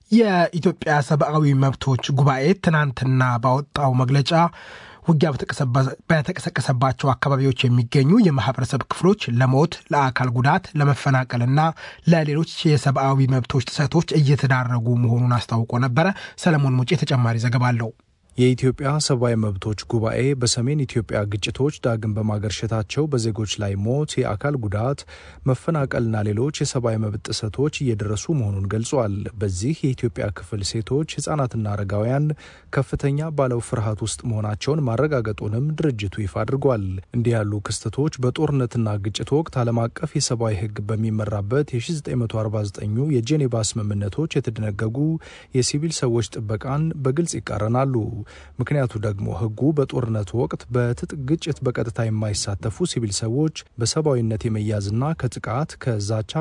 የኢትዮጵያ ሰብአዊ መብቶች ጉባኤ ትናንትና ባወጣው መግለጫ ውጊያ በተቀሰቀሰባቸው አካባቢዎች የሚገኙ የማህበረሰብ ክፍሎች ለሞት፣ ለአካል ጉዳት፣ ለመፈናቀልና ለሌሎች የሰብአዊ መብቶች ጥሰቶች እየተዳረጉ መሆኑን አስታውቆ ነበረ። ሰለሞን ሙጬ ተጨማሪ ዘገባ አለው። የኢትዮጵያ ሰብአዊ መብቶች ጉባኤ በሰሜን ኢትዮጵያ ግጭቶች ዳግም በማገርሸታቸው በዜጎች ላይ ሞት፣ የአካል ጉዳት፣ መፈናቀልና ሌሎች የሰብአዊ መብት ጥሰቶች እየደረሱ መሆኑን ገልጿል። በዚህ የኢትዮጵያ ክፍል ሴቶች፣ ህጻናትና አረጋውያን ከፍተኛ ባለው ፍርሃት ውስጥ መሆናቸውን ማረጋገጡንም ድርጅቱ ይፋ አድርጓል። እንዲህ ያሉ ክስተቶች በጦርነትና ግጭት ወቅት ዓለም አቀፍ የሰብአዊ ህግ በሚመራበት የ1949 የጄኔቫ ስምምነቶች የተደነገጉ የሲቪል ሰዎች ጥበቃን በግልጽ ይቃረናሉ። ምክንያቱ ደግሞ ህጉ በጦርነቱ ወቅት በትጥቅ ግጭት በቀጥታ የማይሳተፉ ሲቪል ሰዎች በሰብአዊነት የመያዝና ከጥቃት ከዛቻ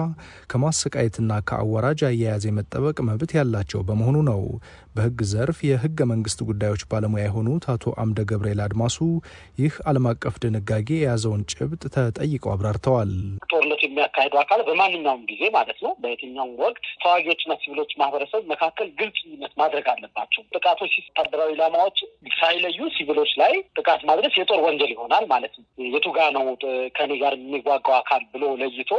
ከማሰቃየትና ከአዋራጅ አያያዝ የመጠበቅ መብት ያላቸው በመሆኑ ነው። በህግ ዘርፍ የህገ መንግስት ጉዳዮች ባለሙያ የሆኑት አቶ አምደ ገብርኤል አድማሱ ይህ ዓለም አቀፍ ድንጋጌ የያዘውን ጭብጥ ተጠይቀው አብራርተዋል። ጦርነቱ የሚያካሄዱ አካል በማንኛውም ጊዜ ማለት ነው፣ በየትኛውም ወቅት ተዋጊዎችና ሲቪሎች ማህበረሰብ መካከል ግልጽ ልዩነት ማድረግ አለባቸው። ጥቃቶች ወታደራዊ ኢላማዎች ሳይለዩ ሲቪሎች ላይ ጥቃት ማድረስ የጦር ወንጀል ይሆናል ማለት ነው። የቱጋ ነው ከኔ ጋር የሚዋጋው አካል ብሎ ለይቶ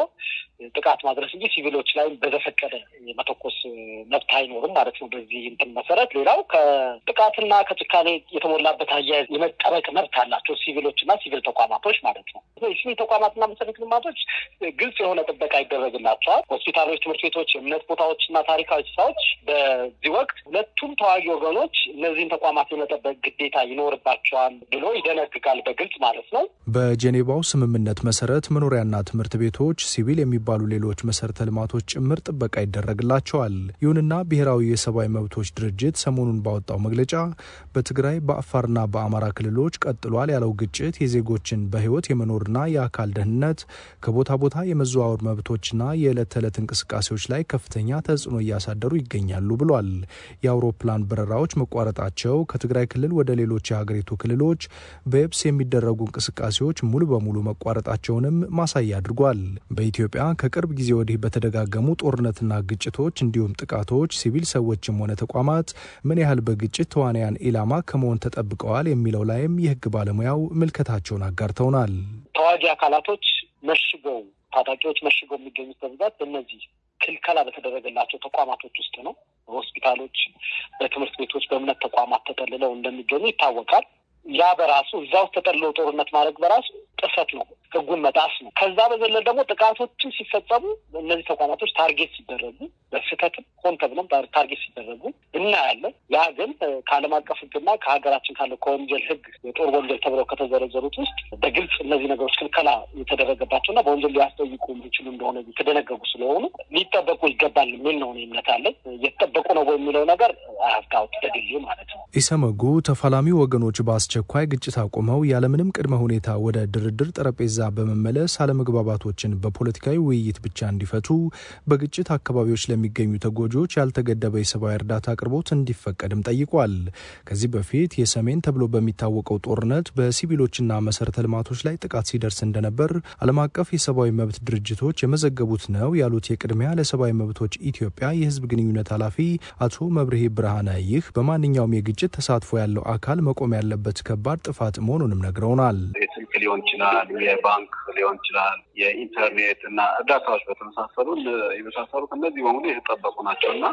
ጥቃት ማድረስ እንጂ ሲቪሎች ላይ በዘፈቀደ የመተኮስ መብት አይኖርም ማለት ነው። በዚህ እንትን መሰረት ሌላው ከጥቃትና ከጭካኔ የተሞላበት አያያዝ የመጠበቅ መብት አላቸው ሲቪሎች እና ሲቪል ተቋማቶች ማለት ነው። የሲቪል ተቋማትና መሰረተ ልማቶች ግልጽ የሆነ ጥበቃ ይደረግላቸዋል። ሆስፒታሎች፣ ትምህርት ቤቶች፣ የእምነት ቦታዎች እና ታሪካዊ ስፍራዎች በዚህ ወቅት ሁለቱም ተዋጊ ወገኖች እነዚህን ተቋማት የመጠበቅ ግዴታ ይኖርባቸዋል ብሎ ይደነግጋል በግልጽ ማለት ነው። በጄኔቫው ስምምነት መሰረት መኖሪያና ትምህርት ቤቶች፣ ሲቪል የሚባሉ ሌሎች መሰረተ ልማቶች ጭምር ጥበቃ ይደረግላቸዋል። ይሁንና ብሔራዊ የሰብአዊ መብቶች ድርጅት ሰሞኑን ባወጣው መግለጫ በትግራይ በአፋርና በአማራ ክልሎች ቀጥሏል ያለው ግጭት የዜጎችን በሕይወት የመኖርና የአካል ደህንነት ከቦታ ቦታ የመዘዋወር መብቶችና የዕለት ተዕለት እንቅስቃሴዎች ላይ ከፍተኛ ተጽዕኖ እያሳደሩ ይገኛሉ ብሏል። የአውሮፕላን በረራዎች መቋረጣቸው ከትግራይ ክልል ወደ ሌሎች የሀገሪቱ ክልሎች በየብስ የሚደረጉ እንቅስቃሴዎች ሙሉ በሙሉ መቋረጣቸውንም ማሳያ አድርጓል። በኢትዮጵያ ከቅርብ ጊዜ ወዲህ በተደጋገሙ ጦርነትና ግጭቶች እንዲሁም ጥቃቶች ሲቪል ሰዎችም ሆነ ተቋማት ምን ያህል በግጭት ተዋንያን ኢላማ ከመሆን ተጠብቀዋል የሚለው ላይም የህግ ባለሙያው ምልከታቸውን አጋርተውናል። ተዋጊ አካላቶች መሽገው ታጣቂዎች መሽገው የሚገኙት በብዛት በእነዚህ ክልከላ በተደረገላቸው ተቋማቶች ውስጥ ነው። በሆስፒታሎች፣ በትምህርት ቤቶች፣ በእምነት ተቋማት ተጠልለው እንደሚገኙ ይታወቃል። ያ በራሱ እዛ ውስጥ ተጠልለው ጦርነት ማድረግ በራሱ ጥሰት ነው፣ ህጉን መጣስ ነው። ከዛ በዘለል ደግሞ ጥቃቶችን ሲፈጸሙ እነዚህ ተቋማቶች ታርጌት ሲደረጉ በስህተትም ሆን ተብሎም ታርጌት ሲደረጉ እናያለን። ያ ግን ከዓለም አቀፍ ህግና ከሀገራችን ካለው ከወንጀል ህግ የጦር ወንጀል ተብለው ከተዘረዘሩት ውስጥ በግልጽ እነዚህ ነገሮች ክልከላ የተደረገባቸውና በወንጀል ሊያስጠይቁ የሚችሉ እንደሆነ የተደነገጉ ስለሆኑ ሊጠበቁ ይገባል የሚል ነው እምነት አለኝ። እየተጠበቁ ነው የሚለው ነገር አያፍታውት በግሌ ማለት ነው። ኢሰመጉ ተፋላሚ ወገኖች በአስቸኳይ ግጭት አቁመው ያለምንም ቅድመ ሁኔታ ወደ ድርድር ጠረጴዛ በመመለስ አለመግባባቶችን በፖለቲካዊ ውይይት ብቻ እንዲፈቱ፣ በግጭት አካባቢዎች ለሚገኙ ተጎጂዎች ያልተገደበ የሰብአዊ እርዳታ አቅርቦት እንዲፈቀድም ጠይቋል። ከዚህ በፊት የሰሜን ተብሎ በሚታወቀው ጦርነት በሲቪሎችና መሰረተ ልማቶች ላይ ጥቃት ሲደርስ እንደነበር ዓለም አቀፍ የሰብአዊ መብት ድርጅቶች የመዘገቡት ነው ያሉት የቅድሚያ ለሰብአዊ መብቶች ኢትዮጵያ የህዝብ ግንኙነት ኃላፊ አቶ መብርሄ ብርሃነ ይህ በማንኛውም የግጭት ተሳትፎ ያለው አካል መቆም ያለበት ከባድ ጥፋት መሆኑንም ነግረውናል። የስልክ ሊሆን ይችላል፣ የባንክ ሊሆን ይችላል፣ የኢንተርኔት እና እርዳታዎች በተመሳሰሉ የመሳሰሉት እነዚህ በሙሉ የተጠበቁ ናቸው እና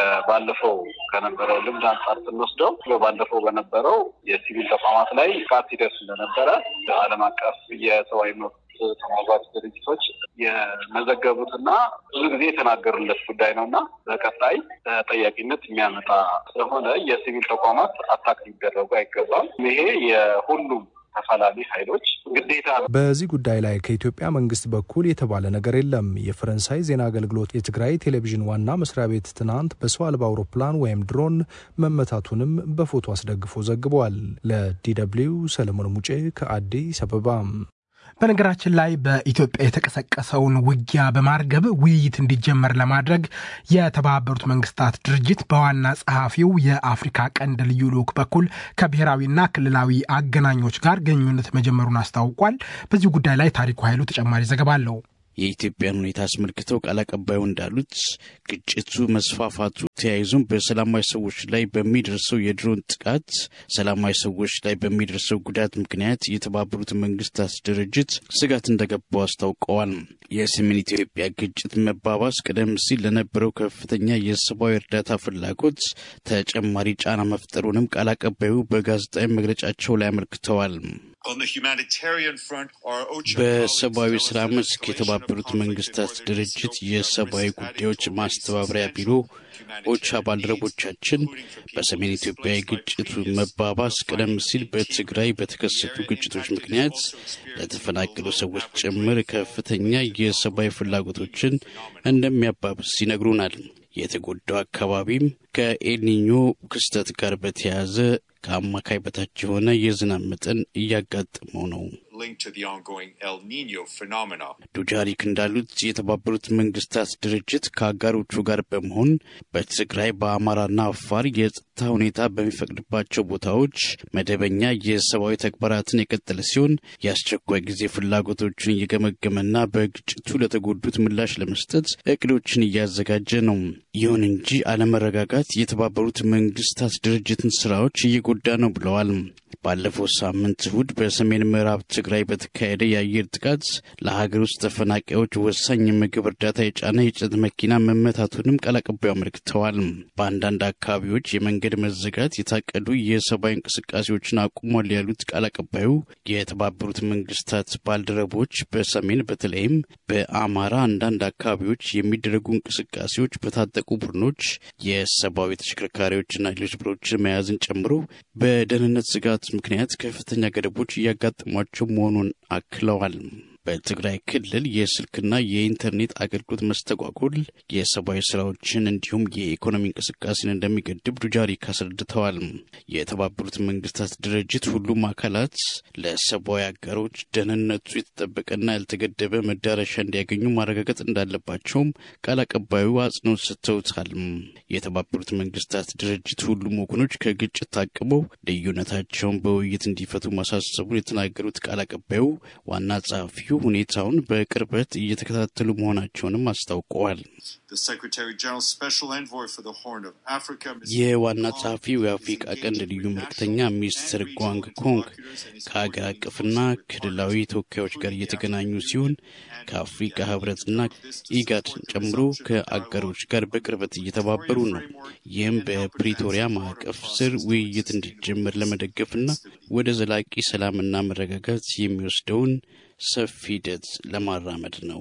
ከባለፈው ከነበረው ልምድ አንጻር ስንወስደው ባለፈው በነበረው የሲቪል ተቋማት ላይ ጥቃት ሲደርስ እንደነበረ ዓለም አቀፍ የሰብአዊ መብት ተሟጋች ድርጅቶች የመዘገቡትና ብዙ ጊዜ የተናገሩለት ጉዳይ ነው እና በቀጣይ ተጠያቂነት የሚያመጣ ስለሆነ የሲቪል ተቋማት አታክ ሊደረጉ አይገባም። ይሄ የሁሉም ተፋላሚ ኃይሎች ግዴታ ነው። በዚህ ጉዳይ ላይ ከኢትዮጵያ መንግስት በኩል የተባለ ነገር የለም። የፈረንሳይ ዜና አገልግሎት የትግራይ ቴሌቪዥን ዋና መስሪያ ቤት ትናንት በሰው አልባ አውሮፕላን ወይም ድሮን መመታቱንም በፎቶ አስደግፎ ዘግቧል። ለዲደብሊው ሰለሞን ሙጬ ከአዲስ አበባ። በነገራችን ላይ በኢትዮጵያ የተቀሰቀሰውን ውጊያ በማርገብ ውይይት እንዲጀመር ለማድረግ የተባበሩት መንግስታት ድርጅት በዋና ጸሐፊው የአፍሪካ ቀንድ ልዩ ልዑክ በኩል ከብሔራዊና ክልላዊ አገናኞች ጋር ግንኙነት መጀመሩን አስታውቋል። በዚህ ጉዳይ ላይ ታሪኩ ኃይሉ ተጨማሪ ዘገባ አለው። የኢትዮጵያን ሁኔታ አስመልክተው ቃል አቀባዩ እንዳሉት ግጭቱ መስፋፋቱ ተያይዞም በሰላማዊ ሰዎች ላይ በሚደርሰው የድሮን ጥቃት ሰላማዊ ሰዎች ላይ በሚደርሰው ጉዳት ምክንያት የተባበሩት መንግስታት ድርጅት ስጋት እንደገባው አስታውቀዋል። የሰሜን ኢትዮጵያ ግጭት መባባስ ቀደም ሲል ለነበረው ከፍተኛ የሰብአዊ እርዳታ ፍላጎት ተጨማሪ ጫና መፍጠሩንም ቃል አቀባዩ በጋዜጣዊ መግለጫቸው ላይ አመልክተዋል። በሰብአዊ ስራ መስክ የተባበሩት መንግስታት ድርጅት የሰብአዊ ጉዳዮች ማስተባበሪያ ቢሮ ኦቻ ባልደረቦቻችን በሰሜን ኢትዮጵያ የግጭቱ መባባስ ቀደም ሲል በትግራይ በተከሰቱ ግጭቶች ምክንያት ለተፈናቀሉ ሰዎች ጭምር ከፍተኛ የሰብአዊ ፍላጎቶችን እንደሚያባብስ ይነግሩናል። የተጎዳው አካባቢም ከኤልኒኞ ክስተት ጋር በተያያዘ ከአማካይ በታች የሆነ የዝናብ መጠን እያጋጠመው ነው። ዱጃሪክ እንዳሉት የተባበሩት መንግስታት ድርጅት ከአጋሮቹ ጋር በመሆን በትግራይ በአማራና አፋር የጸጥታ ሁኔታ በሚፈቅድባቸው ቦታዎች መደበኛ የሰብአዊ ተግባራትን የቀጠለ ሲሆን የአስቸኳይ ጊዜ ፍላጎቶችን እየገመገመና በግጭቱ ለተጎዱት ምላሽ ለመስጠት እቅዶችን እያዘጋጀ ነው። ይሁን እንጂ አለመረጋጋት የተባበሩት መንግስታት ድርጅትን ስራዎች እየጎዳ ነው ብለዋል። ባለፈው ሳምንት እሁድ በሰሜን ምዕራብ ትግራይ በተካሄደ የአየር ጥቃት ለሀገር ውስጥ ተፈናቃዮች ወሳኝ የምግብ እርዳታ የጫነ የጭነት መኪና መመታቱንም ቃል አቀባዩ አመልክተዋል። በአንዳንድ አካባቢዎች የመንገድ መዘጋት የታቀዱ የሰብአዊ እንቅስቃሴዎችን አቁሟል ያሉት ቃል አቀባዩ የተባበሩት መንግስታት ባልደረቦች በሰሜን በተለይም በአማራ አንዳንድ አካባቢዎች የሚደረጉ እንቅስቃሴዎች በታጠቁ ቡድኖች የሰብአዊ ተሽከርካሪዎችና ሌሎች ብሮችን መያዝን ጨምሮ በደህንነት ስጋት ምክንያት ከፍተኛ ገደቦች እያጋጠሟቸው መሆኑን አክለዋል። በትግራይ ክልል የስልክና የኢንተርኔት አገልግሎት መስተጓጎል የሰብአዊ ስራዎችን እንዲሁም የኢኮኖሚ እንቅስቃሴን እንደሚገድብ ዱጃሪክ አስረድተዋል። የተባበሩት መንግስታት ድርጅት ሁሉም አካላት ለሰብአዊ አጋሮች ደህንነቱ የተጠበቀና ያልተገደበ መዳረሻ እንዲያገኙ ማረጋገጥ እንዳለባቸውም ቃል አቀባዩ አጽንኦት ሰጥተውታል። የተባበሩት መንግስታት ድርጅት ሁሉም ወገኖች ከግጭት ታቅበው ልዩነታቸውን በውይይት እንዲፈቱ ማሳሰቡን የተናገሩት ቃል አቀባዩ ዋና ጸሐፊው ሁኔታውን በቅርበት እየተከታተሉ መሆናቸውንም አስታውቀዋል። የዋና ጸሐፊው የአፍሪቃ ቀንድ ልዩ መልክተኛ ሚስተር ጓንግ ኮንግ ከሀገር አቀፍና ክልላዊ ተወካዮች ጋር እየተገናኙ ሲሆን ከአፍሪቃ ህብረትና ኢጋድን ጨምሮ ከአጋሮች ጋር በቅርበት እየተባበሩ ነው። ይህም በፕሪቶሪያ ማዕቀፍ ስር ውይይት እንዲጀመር ለመደገፍና ወደ ዘላቂ ሰላምና መረጋጋት የሚወስደውን ሰፊ ሂደት ለማራመድ ነው።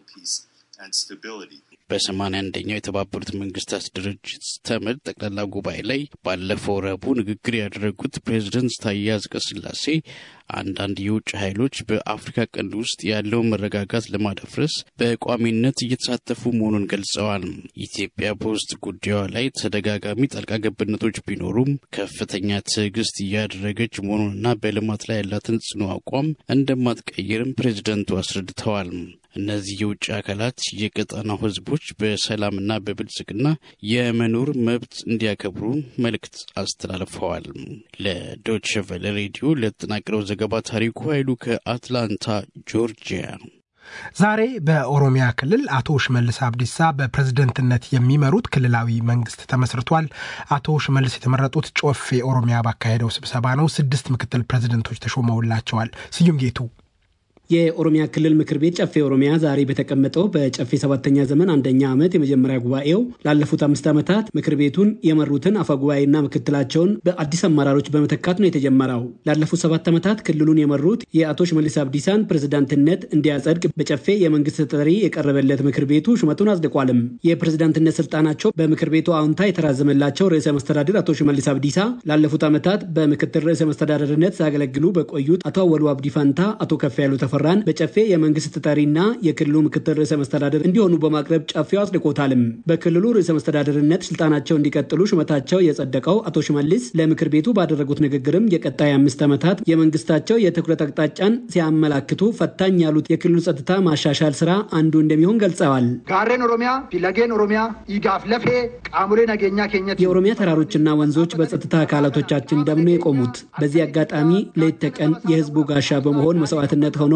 በሰማንያ አንደኛው የተባበሩት መንግስታት ድርጅት ተመድ ጠቅላላ ጉባኤ ላይ ባለፈው ረቡዕ ንግግር ያደረጉት ፕሬዝደንት ታዬ አጽቀሥላሴ አንዳንድ የውጭ ኃይሎች በአፍሪካ ቀንድ ውስጥ ያለውን መረጋጋት ለማደፍረስ በቋሚነት እየተሳተፉ መሆኑን ገልጸዋል። ኢትዮጵያ በውስጥ ጉዳዩ ላይ ተደጋጋሚ ጣልቃ ገብነቶች ቢኖሩም ከፍተኛ ትዕግስት እያደረገች መሆኑንና በልማት ላይ ያላትን ጽኑ አቋም እንደማትቀይርም ፕሬዝደንቱ አስረድተዋል። እነዚህ የውጭ አካላት የቀጠናው ህዝቦች በሰላምና በብልጽግና የመኖር መብት እንዲያከብሩ መልእክት አስተላልፈዋል። ለዶች ቨለ ሬዲዮ ለተጠናቀረው ዘገባ ታሪኩ ኃይሉ ከአትላንታ ጆርጂያ። ዛሬ በኦሮሚያ ክልል አቶ ሽመልስ አብዲሳ በፕሬዝደንትነት የሚመሩት ክልላዊ መንግስት ተመስርቷል። አቶ ሽመልስ የተመረጡት ጮፌ ኦሮሚያ ባካሄደው ስብሰባ ነው። ስድስት ምክትል ፕሬዝደንቶች ተሾመውላቸዋል። ስዩም ጌቱ የኦሮሚያ ክልል ምክር ቤት ጨፌ ኦሮሚያ ዛሬ በተቀመጠው በጨፌ ሰባተኛ ዘመን አንደኛ ዓመት የመጀመሪያ ጉባኤው ላለፉት አምስት ዓመታት ምክር ቤቱን የመሩትን አፈጉባኤና ምክትላቸውን በአዲስ አመራሮች በመተካት ነው የተጀመረው። ላለፉት ሰባት ዓመታት ክልሉን የመሩት የአቶ ሽመልስ አብዲሳን ፕሬዝዳንትነት እንዲያጸድቅ በጨፌ የመንግስት ተጠሪ የቀረበለት ምክር ቤቱ ሹመቱን አጽድቋልም። የፕሬዝዳንትነት ስልጣናቸው በምክር ቤቱ አዎንታ የተራዘመላቸው ርዕሰ መስተዳድር አቶ ሽመልስ አብዲሳ ላለፉት ዓመታት በምክትል ርዕሰ መስተዳደርነት ሲያገለግሉ በቆዩት አቶ አወሉ አብዲ ፋንታ አቶ ከፍ ያሉ ተፈራን በጨፌ የመንግስት ተጠሪና የክልሉ ምክትል ርዕሰ መስተዳደር እንዲሆኑ በማቅረብ ጨፌው አጽድቆታልም። በክልሉ ርዕሰ መስተዳደርነት ስልጣናቸው እንዲቀጥሉ ሹመታቸው የጸደቀው አቶ ሽመልስ ለምክር ቤቱ ባደረጉት ንግግርም የቀጣይ አምስት ዓመታት የመንግስታቸው የትኩረት አቅጣጫን ሲያመላክቱ ፈታኝ ያሉት የክልሉ ጸጥታ ማሻሻል ስራ አንዱ እንደሚሆን ገልጸዋል። ጋሬን ኦሮሚያ ፊለጌን ኦሮሚያ ኢጋፍ ለፌ ቃሙሌ ነገኛ ኬኘት የኦሮሚያ ተራሮችና ወንዞች በጸጥታ አካላቶቻችን ደም ነው የቆሙት። በዚህ አጋጣሚ ሌት ተቀን የህዝቡ ጋሻ በመሆን መስዋዕትነት ሆኖ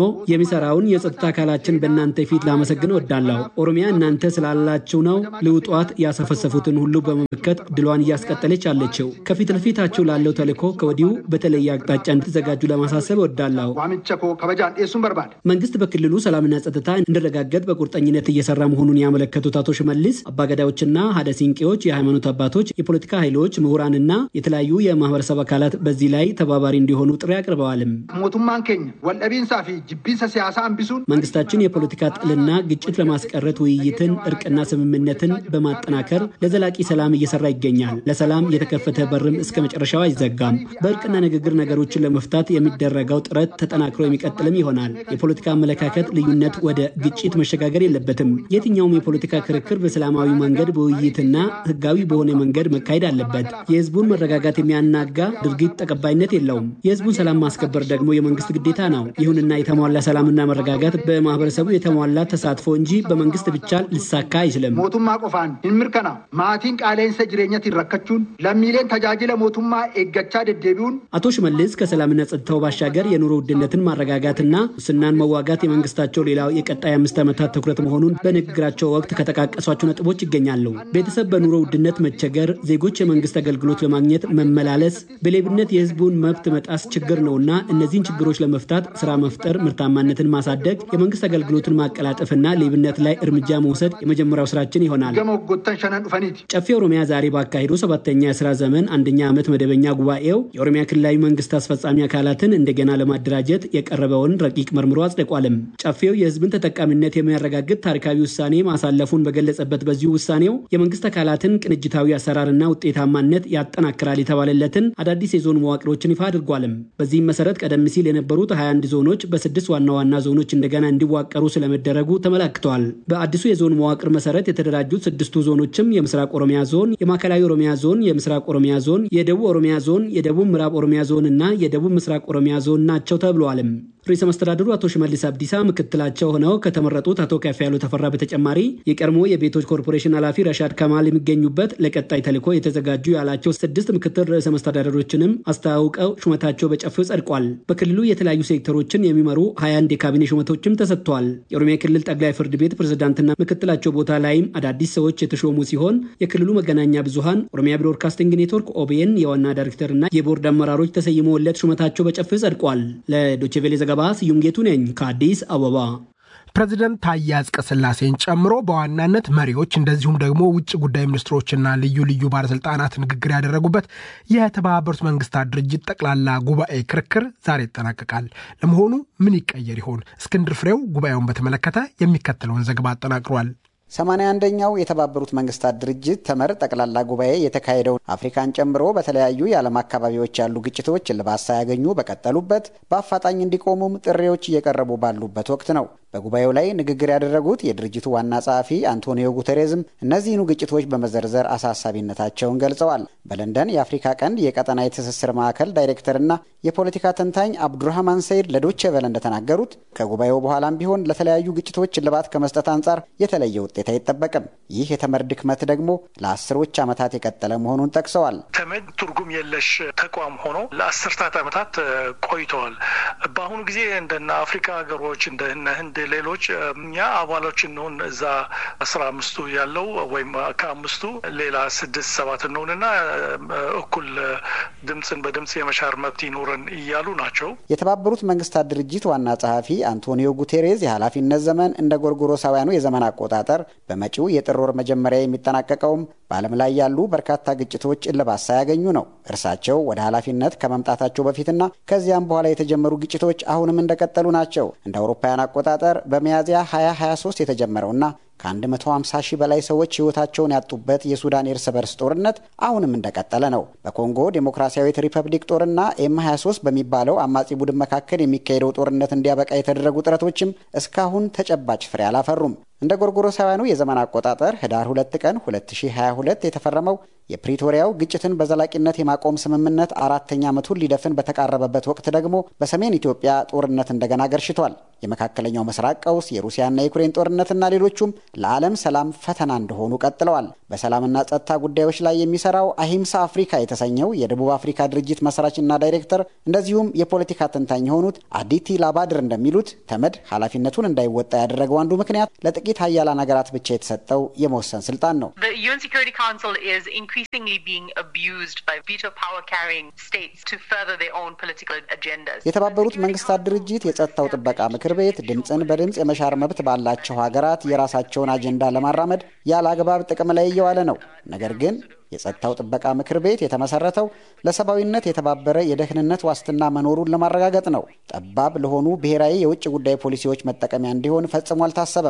የሚሰራውን የጸጥታ አካላችን በእናንተ ፊት ላመሰግን እወዳለሁ። ኦሮሚያ እናንተ ስላላችሁ ነው ልውጧት ያሰፈሰፉትን ሁሉ በመመከት ድሏን እያስቀጠለች አለችው። ከፊት ለፊታችሁ ላለው ተልዕኮ ከወዲሁ በተለየ አቅጣጫ እንድትዘጋጁ ለማሳሰብ እወዳለሁ። ዋምቸ ኮ ከበጃን ዴሱን በርባድ መንግስት በክልሉ ሰላምና ጸጥታ እንዲረጋገጥ በቁርጠኝነት እየሰራ መሆኑን ያመለከቱት አቶ ሽመልስ አባገዳዮችና ሀደ ሲንቄዎች፣ የሃይማኖት አባቶች፣ የፖለቲካ ኃይሎች፣ ምሁራንና የተለያዩ የማህበረሰብ አካላት በዚህ ላይ ተባባሪ እንዲሆኑ ጥሪ አቅርበዋልም። ሞቱማን ኬኝ ወልደቢንሳ ፊ ጅቢንሰ ሲያሳ አንቢሱን መንግስታችን የፖለቲካ ጥልና ግጭት ለማስቀረት ውይይትን፣ እርቅና ስምምነትን በማጠናከር ለዘላቂ ሰላም እየሰራ ይገኛል። ለሰላም የተከፈተ በርም እስከ መጨረሻው አይዘጋም። በእርቅና ንግግር ነገሮችን ለመፍታት የሚደረገው ጥረት ተጠናክሮ የሚቀጥልም ይሆናል። የፖለቲካ አመለካከት ልዩነት ወደ ግጭት መሸጋገር የለበትም። የትኛውም የፖለቲካ ክርክር በሰላማዊ መንገድ በውይይትና ህጋዊ በሆነ መንገድ መካሄድ አለበት። የህዝቡን መረጋጋት የሚያናጋ ድርጊት ተቀባይነት የለውም። የህዝቡን ሰላም ማስከበር ደግሞ የመንግስት ግዴታ ነው። ይሁንና የተሟላ ሰላምና መረጋጋት በማህበረሰቡ የተሟላ ተሳትፎ እንጂ በመንግስት ብቻ ሊሳካ አይችልም። ሞቱማ ቆፋን hinmirkana maatiin qaaleensa jireenyatti rakkachuun lammiileen tajaajila mootummaa eeggachaa deddeebi'uun አቶ ሽመልስ ከሰላምና ጸጥታው ባሻገር የኑሮ ውድነትን ማረጋጋትና ሙስናን መዋጋት የመንግስታቸው ሌላው የቀጣይ አምስት ዓመታት ትኩረት መሆኑን በንግግራቸው ወቅት ከጠቃቀሷቸው ነጥቦች ይገኛሉ። ቤተሰብ በኑሮ ውድነት መቸገር፣ ዜጎች የመንግስት አገልግሎት ለማግኘት መመላለስ፣ በሌብነት የህዝቡን መብት መጣስ ችግር ነውና እነዚህን ችግሮች ለመፍታት ስራ መፍጠር፣ ምርታማነትን ማሳደግ፣ የመንግስት አገልግሎትን ማቀላጠፍና ሌብነት ላይ እርምጃ መውሰድ የመጀመሪያው ስራችን ይሆናል። gama waggoottan shanan dhufaniiti. ጨፌ ኦሮሚያ ዛሬ ባካሄዱ ሰባተኛ የስራ ዘመን አንደኛ ዓመት መደበኛ ጉባኤው የኦሮሚያ ክልላዊ መንግስት አስፈጻሚ አካላትን እንደገና ለማደራጀት የቀረበውን ረቂቅ መርምሮ አጽድቋልም። ጨፌው የህዝብን ተጠቃሚነት የሚያረጋግጥ ታሪካዊ ውሳኔ ማሳለፉን በገለጸበት በዚሁ ውሳኔው የመንግስት አካላትን ቅንጅታዊ አሰራርና ውጤታማነት ያጠናክራል የተባለለትን አዳዲስ የዞን መዋቅሮችን ይፋ አድርጓልም። በዚህም መሰረት ቀደም ሲል የነበሩት 21 ዞኖች በስድስት ዋና ዋና ዞኖች እንደገና እንዲዋቀሩ ስለመደረጉ ተመላክተዋል። በአዲሱ የዞን መዋቅር መሰረት የተደራጁት ስድስቱ ዞኖችም የምስራቅ ኦሮሚያ ዞን፣ የማዕከላዊ ኦሮሚያ ዞን፣ የምስራቅ ኦሮሚያ ዞን፣ የደቡብ ኦሮሚያ ዞን፣ የደቡብ ምዕራብ ኦሮሚያ ዞን እና የደቡብ ምስራቅ ኦሮሚያ ዞን ናቸው ተብለዋልም። ርዕሰ መስተዳድሩ አቶ ሽመልስ አብዲሳ ምክትላቸው ሆነው ከተመረጡት አቶ ከፍያለው ተፈራ በተጨማሪ የቀድሞ የቤቶች ኮርፖሬሽን ኃላፊ ረሻድ ከማል የሚገኙበት ለቀጣይ ተልዕኮ የተዘጋጁ ያላቸው ስድስት ምክትል ርዕሰ መስተዳደሮችንም አስተዋውቀው ሹመታቸው በጨፌው ጸድቋል። በክልሉ የተለያዩ ሴክተሮችን የሚመሩ 21 የካቢኔ ሹመቶችም ተሰጥተዋል። የኦሮሚያ ክልል ጠቅላይ ፍርድ ቤት ፕሬዝዳንትና ምክትላቸው ቦታ ላይም አዳዲስ ሰዎች የተሾሙ ሲሆን የክልሉ መገናኛ ብዙሃን ኦሮሚያ ብሮድካስቲንግ ኔትወርክ ኦቢኤን የዋና ዳይሬክተርና የቦርድ አመራሮች ተሰይመውለት ሹመታቸው በጨፌው ጸድቋል። ለዶቼቬሌ ዘገባ ስዩም ጌቱ ነኝ ከአዲስ አበባ። ፕሬዚደንት ታዬ አጽቀሥላሴን ጨምሮ በዋናነት መሪዎች እንደዚሁም ደግሞ ውጭ ጉዳይ ሚኒስትሮችና ልዩ ልዩ ባለስልጣናት ንግግር ያደረጉበት የተባበሩት መንግስታት ድርጅት ጠቅላላ ጉባኤ ክርክር ዛሬ ይጠናቀቃል። ለመሆኑ ምን ይቀየር ይሆን? እስክንድር ፍሬው ጉባኤውን በተመለከተ የሚከተለውን ዘገባ አጠናቅሯል። ሰማንያ አንደኛው የተባበሩት መንግስታት ድርጅት ተመር ጠቅላላ ጉባኤ የተካሄደውን አፍሪካን ጨምሮ በተለያዩ የዓለም አካባቢዎች ያሉ ግጭቶች እልባት ሳያገኙ በቀጠሉበት በአፋጣኝ እንዲቆሙም ጥሪዎች እየቀረቡ ባሉበት ወቅት ነው። በጉባኤው ላይ ንግግር ያደረጉት የድርጅቱ ዋና ጸሐፊ አንቶኒዮ ጉተሬዝም እነዚህኑ ግጭቶች በመዘርዘር አሳሳቢነታቸውን ገልጸዋል። በለንደን የአፍሪካ ቀንድ የቀጠና የትስስር ማዕከል ዳይሬክተርና የፖለቲካ ተንታኝ አብዱራህማን ሰይድ ለዶቼ ቬለ እንደተናገሩት ከጉባኤው በኋላም ቢሆን ለተለያዩ ግጭቶች እልባት ከመስጠት አንጻር የተለየ ውጤት አይጠበቅም። ይህ የተመድ ድክመት ደግሞ ለአስሮች ዓመታት የቀጠለ መሆኑን ጠቅሰዋል። ተመድ ትርጉም የለሽ ተቋም ሆኖ ለአስርታት ዓመታት ቆይተዋል። በአሁኑ ጊዜ እንደነ አፍሪካ ሀገሮች እንደነ ህንድ፣ ሌሎች እኛ አባሎች እንሆን እዛ አስራ አምስቱ ያለው ወይም ከአምስቱ ሌላ ስድስት ሰባት እንሆንና እኩል ድምፅን በድምፅ የመሻር መብት ይኖረን እያሉ ናቸው። የተባበሩት መንግስታት ድርጅት ዋና ጸሐፊ አንቶኒዮ ጉቴሬዝ የኃላፊነት ዘመን እንደ ጎርጎሮሳውያኑ የዘመን አቆጣጠር በመጪው የጥር ወር መጀመሪያ የሚጠናቀቀውም በዓለም ላይ ያሉ በርካታ ግጭቶች እልባት ሳያገኙ ነው። እርሳቸው ወደ ኃላፊነት ከመምጣታቸው በፊትና ከዚያም በኋላ የተጀመሩ ግጭቶች አሁንም እንደቀጠሉ ናቸው። እንደ አውሮፓውያን አቆጣጠር በሚያዝያ 2023 የተጀመረውና ከ150 ሺህ በላይ ሰዎች ሕይወታቸውን ያጡበት የሱዳን የእርስ በርስ ጦርነት አሁንም እንደቀጠለ ነው። በኮንጎ ዴሞክራሲያዊት ሪፐብሊክ ጦርና ኤም 23 በሚባለው አማጺ ቡድን መካከል የሚካሄደው ጦርነት እንዲያበቃ የተደረጉ ጥረቶችም እስካሁን ተጨባጭ ፍሬ አላፈሩም። እንደ ጎርጎሮሳውያኑ የዘመን አቆጣጠር ህዳር 2 ቀን 2022 የተፈረመው የፕሪቶሪያው ግጭትን በዘላቂነት የማቆም ስምምነት አራተኛ ዓመቱን ሊደፍን በተቃረበበት ወቅት ደግሞ በሰሜን ኢትዮጵያ ጦርነት እንደገና ገርሽቷል። የመካከለኛው ምስራቅ ቀውስ፣ የሩሲያና የዩክሬን ጦርነትና ሌሎቹም ለዓለም ሰላም ፈተና እንደሆኑ ቀጥለዋል። በሰላምና ጸጥታ ጉዳዮች ላይ የሚሰራው አሂምሳ አፍሪካ የተሰኘው የደቡብ አፍሪካ ድርጅት መስራችና ዳይሬክተር እንደዚሁም የፖለቲካ ተንታኝ የሆኑት አዲቲ ላባድር እንደሚሉት ተመድ ኃላፊነቱን እንዳይወጣ ያደረገው አንዱ ምክንያት ለጥቂት ሀያላን ሀገራት ብቻ የተሰጠው የመወሰን ስልጣን ነው። የተባበሩት መንግስታት ድርጅት የጸጥታው ጥበቃ ምክር ቤት ድምፅን በድምፅ የመሻር መብት ባላቸው ሀገራት የራሳቸውን አጀንዳ ለማራመድ ያለ አግባብ ጥቅም ላይ እየዋለ ነው። ነገር ግን የጸጥታው ጥበቃ ምክር ቤት የተመሰረተው ለሰብአዊነት የተባበረ የደህንነት ዋስትና መኖሩን ለማረጋገጥ ነው። ጠባብ ለሆኑ ብሔራዊ የውጭ ጉዳይ ፖሊሲዎች መጠቀሚያ እንዲሆን ፈጽሞ አልታሰበም።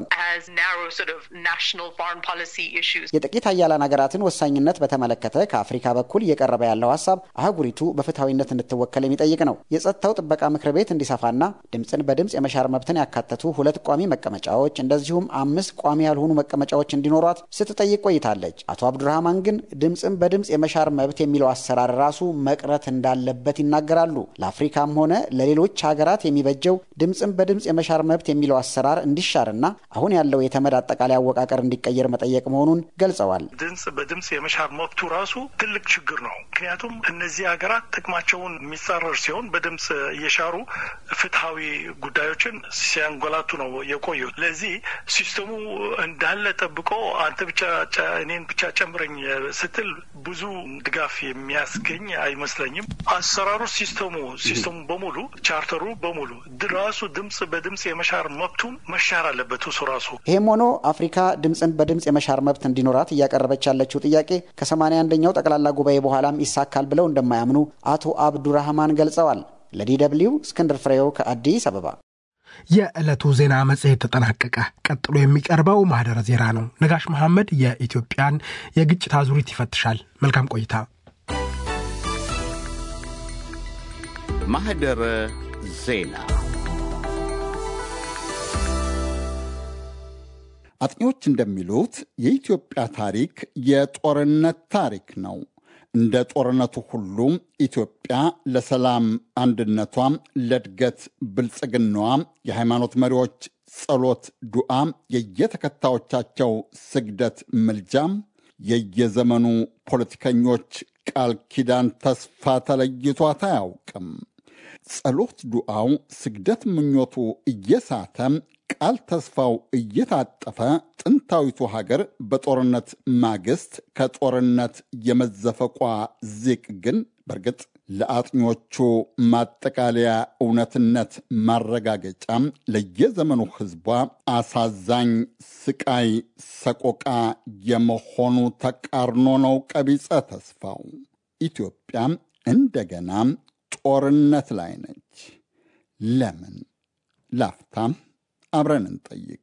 የጥቂት ሀያላን ሀገራትን ወሳኝነት በተመለከተ ከአፍሪካ በኩል እየቀረበ ያለው ሀሳብ አህጉሪቱ በፍትሐዊነት እንድትወከል የሚጠይቅ ነው። የጸጥታው ጥበቃ ምክር ቤት እንዲሰፋና ድምፅን በድምፅ የመሻር መብትን ያካተቱ ሁለት ቋሚ መቀመጫዎች እንደዚሁም አምስት ቋሚ ያልሆኑ መቀመጫዎች እንዲኖሯት ስትጠይቅ ቆይታለች። አቶ አብዱራህማን ግን ድምፅን በድምፅ የመሻር መብት የሚለው አሰራር ራሱ መቅረት እንዳለበት ይናገራሉ። ለአፍሪካም ሆነ ለሌሎች ሀገራት የሚበጀው ድምፅን በድምፅ የመሻር መብት የሚለው አሰራር እንዲሻርና አሁን ያለው የተመድ አጠቃላይ አወቃቀር እንዲቀየር መጠየቅ መሆኑን ገልጸዋል። ድምፅ በድምፅ የመሻር መብቱ ራሱ ትልቅ ችግር ነው። ምክንያቱም እነዚህ ሀገራት ጥቅማቸውን የሚጻረር ሲሆን በድምፅ እየሻሩ ፍትሐዊ ጉዳዮችን ሲያንጎላቱ ነው የቆዩት። ለዚህ ሲስተሙ እንዳለ ጠብቆ አንተ ብቻ እኔን ብቻ ጨምረኝ ስትል ብዙ ድጋፍ የሚያስገኝ አይመስለኝም። አሰራሩ ሲስተሙ ሲስተሙ በሙሉ ቻርተሩ በሙሉ ራሱ ድምፅ በድምፅ የመሻር መብቱን መሻር አለበት እሱ ራሱ። ይህም ሆኖ አፍሪካ ድምፅን በድምፅ የመሻር መብት እንዲኖራት እያቀረበች ያለችው ጥያቄ ከሰማንያ አንደኛው ጠቅላላ ጉባኤ በኋላም ይሳካል ብለው እንደማያምኑ አቶ አብዱራህማን ገልጸዋል። ለዲ ደብልዩ እስክንድር ፍሬው ከአዲስ አበባ። የዕለቱ ዜና መጽሔት ተጠናቀቀ። ቀጥሎ የሚቀርበው ማህደረ ዜና ነው። ነጋሽ መሐመድ የኢትዮጵያን የግጭት አዙሪት ይፈትሻል። መልካም ቆይታ። ማህደረ ዜና አጥኚዎች እንደሚሉት የኢትዮጵያ ታሪክ የጦርነት ታሪክ ነው። እንደ ጦርነቱ ሁሉ ኢትዮጵያ ለሰላም አንድነቷ፣ ለእድገት ብልጽግናዋ የሃይማኖት መሪዎች ጸሎት፣ ዱዓ፣ የየተከታዮቻቸው ስግደት፣ ምልጃም፣ የየዘመኑ ፖለቲከኞች ቃል ኪዳን ተስፋ ተለይቷት አያውቅም። ጸሎት፣ ዱዓው፣ ስግደት፣ ምኞቱ እየሳተ ቃል ተስፋው እየታጠፈ ጥንታዊቱ ሀገር በጦርነት ማግስት ከጦርነት የመዘፈቋ ዚቅ ግን በእርግጥ ለአጥኞቹ ማጠቃለያ እውነትነት ማረጋገጫ ለየዘመኑ ሕዝቧ አሳዛኝ ስቃይ፣ ሰቆቃ የመሆኑ ተቃርኖ ነው። ቀቢጸ ተስፋው ኢትዮጵያ እንደገና ጦርነት ላይ ነች። ለምን? ላፍታም አብረን እንጠይቅ።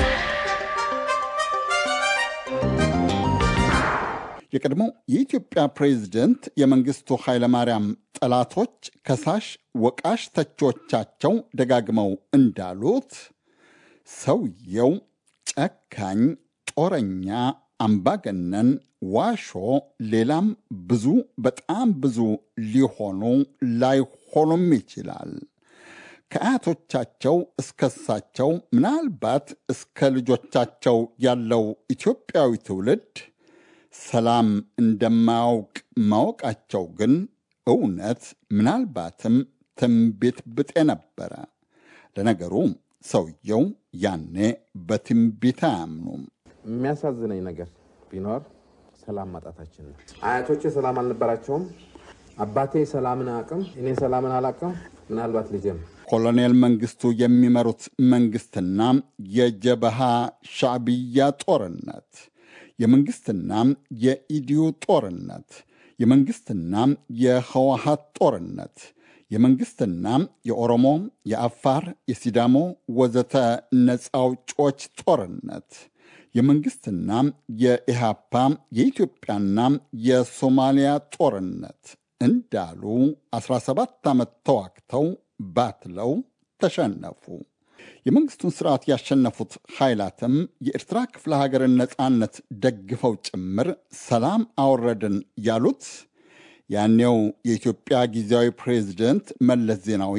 የቀድሞው የኢትዮጵያ ፕሬዝደንት የመንግሥቱ ኃይለማርያም ጠላቶች፣ ከሳሽ ወቃሽ ተቾቻቸው ደጋግመው እንዳሉት ሰውየው ጨካኝ፣ ጦረኛ፣ አምባገነን፣ ዋሾ፣ ሌላም ብዙ በጣም ብዙ ሊሆኑ ላይሆኑም ይችላል። ከአያቶቻቸው እስከ እሳቸው ምናልባት እስከ ልጆቻቸው ያለው ኢትዮጵያዊ ትውልድ ሰላም እንደማያውቅ ማወቃቸው ግን እውነት ምናልባትም ትንቢት ብጤ ነበረ። ለነገሩ ሰውየው ያኔ በትንቢት አያምኑም። የሚያሳዝነኝ ነገር ቢኖር ሰላም ማጣታችን ነው። አያቶቼ ሰላም አልነበራቸውም። አባቴ ሰላምን አቅም፣ እኔ ሰላምን አላቅም። ምናልባት ልጄም ኮሎኔል መንግስቱ የሚመሩት መንግስትና የጀበሃ ሻዕብያ ጦርነት፣ የመንግስትና የኢዲዩ ጦርነት፣ የመንግስትና የህወሀት ጦርነት፣ የመንግስትና የኦሮሞ፣ የአፋር፣ የሲዳሞ ወዘተ ነፃ አውጪዎች ጦርነት፣ የመንግስትና የኢሃፓ የኢትዮጵያና የሶማሊያ ጦርነት እንዳሉ 17 ዓመት ተዋግተው ባትለው ተሸነፉ። የመንግስቱን ስርዓት ያሸነፉት ኃይላትም የኤርትራ ክፍለ ሀገርን ነፃነት ደግፈው ጭምር ሰላም አወረድን ያሉት ያኔው የኢትዮጵያ ጊዜያዊ ፕሬዝደንት መለስ ዜናዊ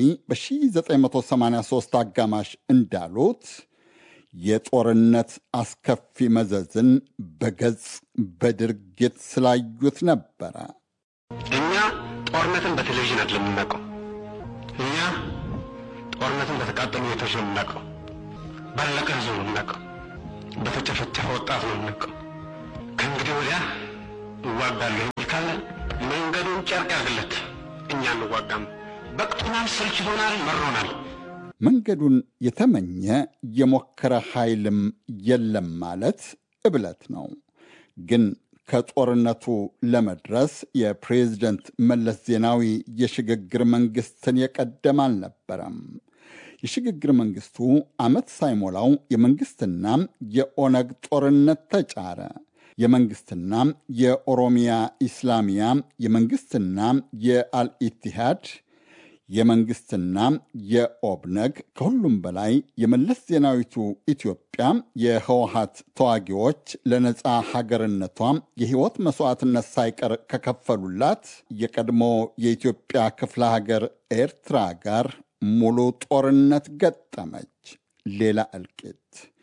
በ1983 አጋማሽ እንዳሉት የጦርነት አስከፊ መዘዝን በገጽ በድርጊት ስላዩት ነበረ። እኛ ጦርነትን በቴሌቪዥን አይደለም የምናውቀው። እኛ ጦርነትን በተቃጠሉ ቤቶች ነው የምናውቀው። ባለቀ ህዝብ ነው የምናውቀው። በተጨፈጨፈ ወጣት ነው የምናውቀው። ከእንግዲህ ወዲያ እዋጋለሁ ካለ መንገዱን ጨርቅ ያርግለት። እኛ እንዋጋም። በቅቶናል፣ ሰልችቶናል፣ መሮናል። መንገዱን የተመኘ የሞከረ ኃይልም የለም ማለት እብለት ነው። ግን ከጦርነቱ ለመድረስ የፕሬዝደንት መለስ ዜናዊ የሽግግር መንግስትን የቀደም አልነበረም። የሽግግር መንግስቱ ዓመት ሳይሞላው የመንግስትና የኦነግ ጦርነት ተጫረ። የመንግስትና የኦሮሚያ ኢስላሚያ፣ የመንግስትና የአልኢቲሃድ፣ የመንግስትና የኦብነግ ከሁሉም በላይ የመለስ ዜናዊቱ ኢትዮጵያ የህወሀት ተዋጊዎች ለነፃ ሀገርነቷ የህይወት መስዋዕትነት ሳይቀር ከከፈሉላት የቀድሞ የኢትዮጵያ ክፍለ ሀገር ኤርትራ ጋር ሙሉ ጦርነት ገጠመች። ሌላ እልቂት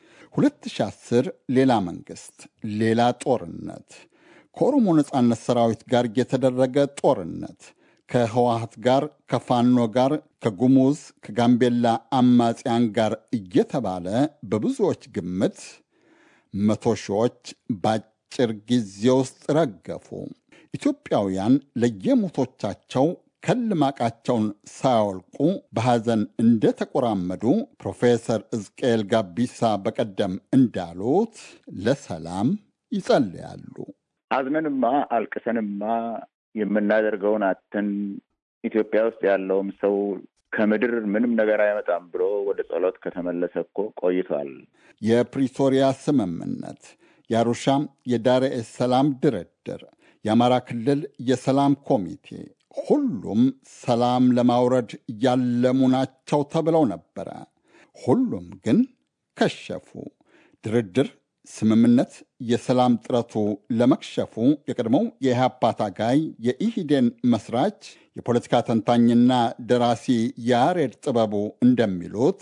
2010 ሌላ መንግስት፣ ሌላ ጦርነት፣ ከኦሮሞ ነፃነት ሰራዊት ጋር የተደረገ ጦርነት፣ ከህወሀት ጋር፣ ከፋኖ ጋር፣ ከጉሙዝ፣ ከጋምቤላ አማጽያን ጋር እየተባለ በብዙዎች ግምት መቶ ሺዎች በአጭር ጊዜ ውስጥ ረገፉ። ኢትዮጵያውያን ለየሞቶቻቸው ከልማቃቸውን ሳያወልቁ በሐዘን እንደተቆራመዱ ፕሮፌሰር እዝቅኤል ጋቢሳ በቀደም እንዳሉት ለሰላም ይጸልያሉ። አዝነንማ አልቅሰንማ የምናደርገውን አተን ኢትዮጵያ ውስጥ ያለውም ሰው ከምድር ምንም ነገር አይመጣም ብሎ ወደ ጸሎት ከተመለሰ እኮ ቆይቷል። የፕሪቶሪያ ስምምነት፣ የአሩሻም የዳሬ ሰላም ድርድር፣ የአማራ ክልል የሰላም ኮሚቴ ሁሉም ሰላም ለማውረድ ያለሙ ናቸው ተብለው ነበረ። ሁሉም ግን ከሸፉ። ድርድር፣ ስምምነት፣ የሰላም ጥረቱ ለመክሸፉ የቀድሞው የኢህአፓ ታጋይ የኢሂዴን መስራች የፖለቲካ ተንታኝና ደራሲ ያሬድ ጥበቡ እንደሚሉት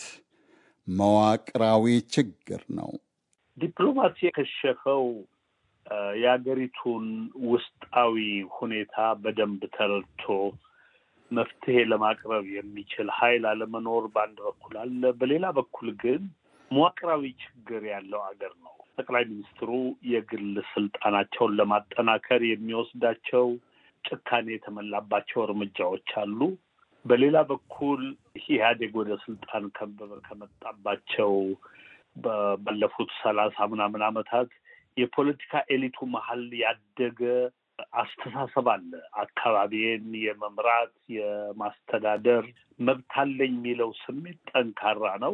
መዋቅራዊ ችግር ነው። ዲፕሎማሲ የከሸፈው የሀገሪቱን ውስጣዊ ሁኔታ በደንብ ተረድቶ መፍትሄ ለማቅረብ የሚችል ኃይል አለመኖር በአንድ በኩል አለ። በሌላ በኩል ግን መዋቅራዊ ችግር ያለው አገር ነው። ጠቅላይ ሚኒስትሩ የግል ስልጣናቸውን ለማጠናከር የሚወስዳቸው ጭካኔ የተሞላባቸው እርምጃዎች አሉ። በሌላ በኩል ኢህአዴግ ወደ ስልጣን ከመጣባቸው ባለፉት ሰላሳ ምናምን ዓመታት የፖለቲካ ኤሊቱ መሀል ያደገ አስተሳሰብ አለ። አካባቢን የመምራት የማስተዳደር መብት አለኝ የሚለው ስሜት ጠንካራ ነው።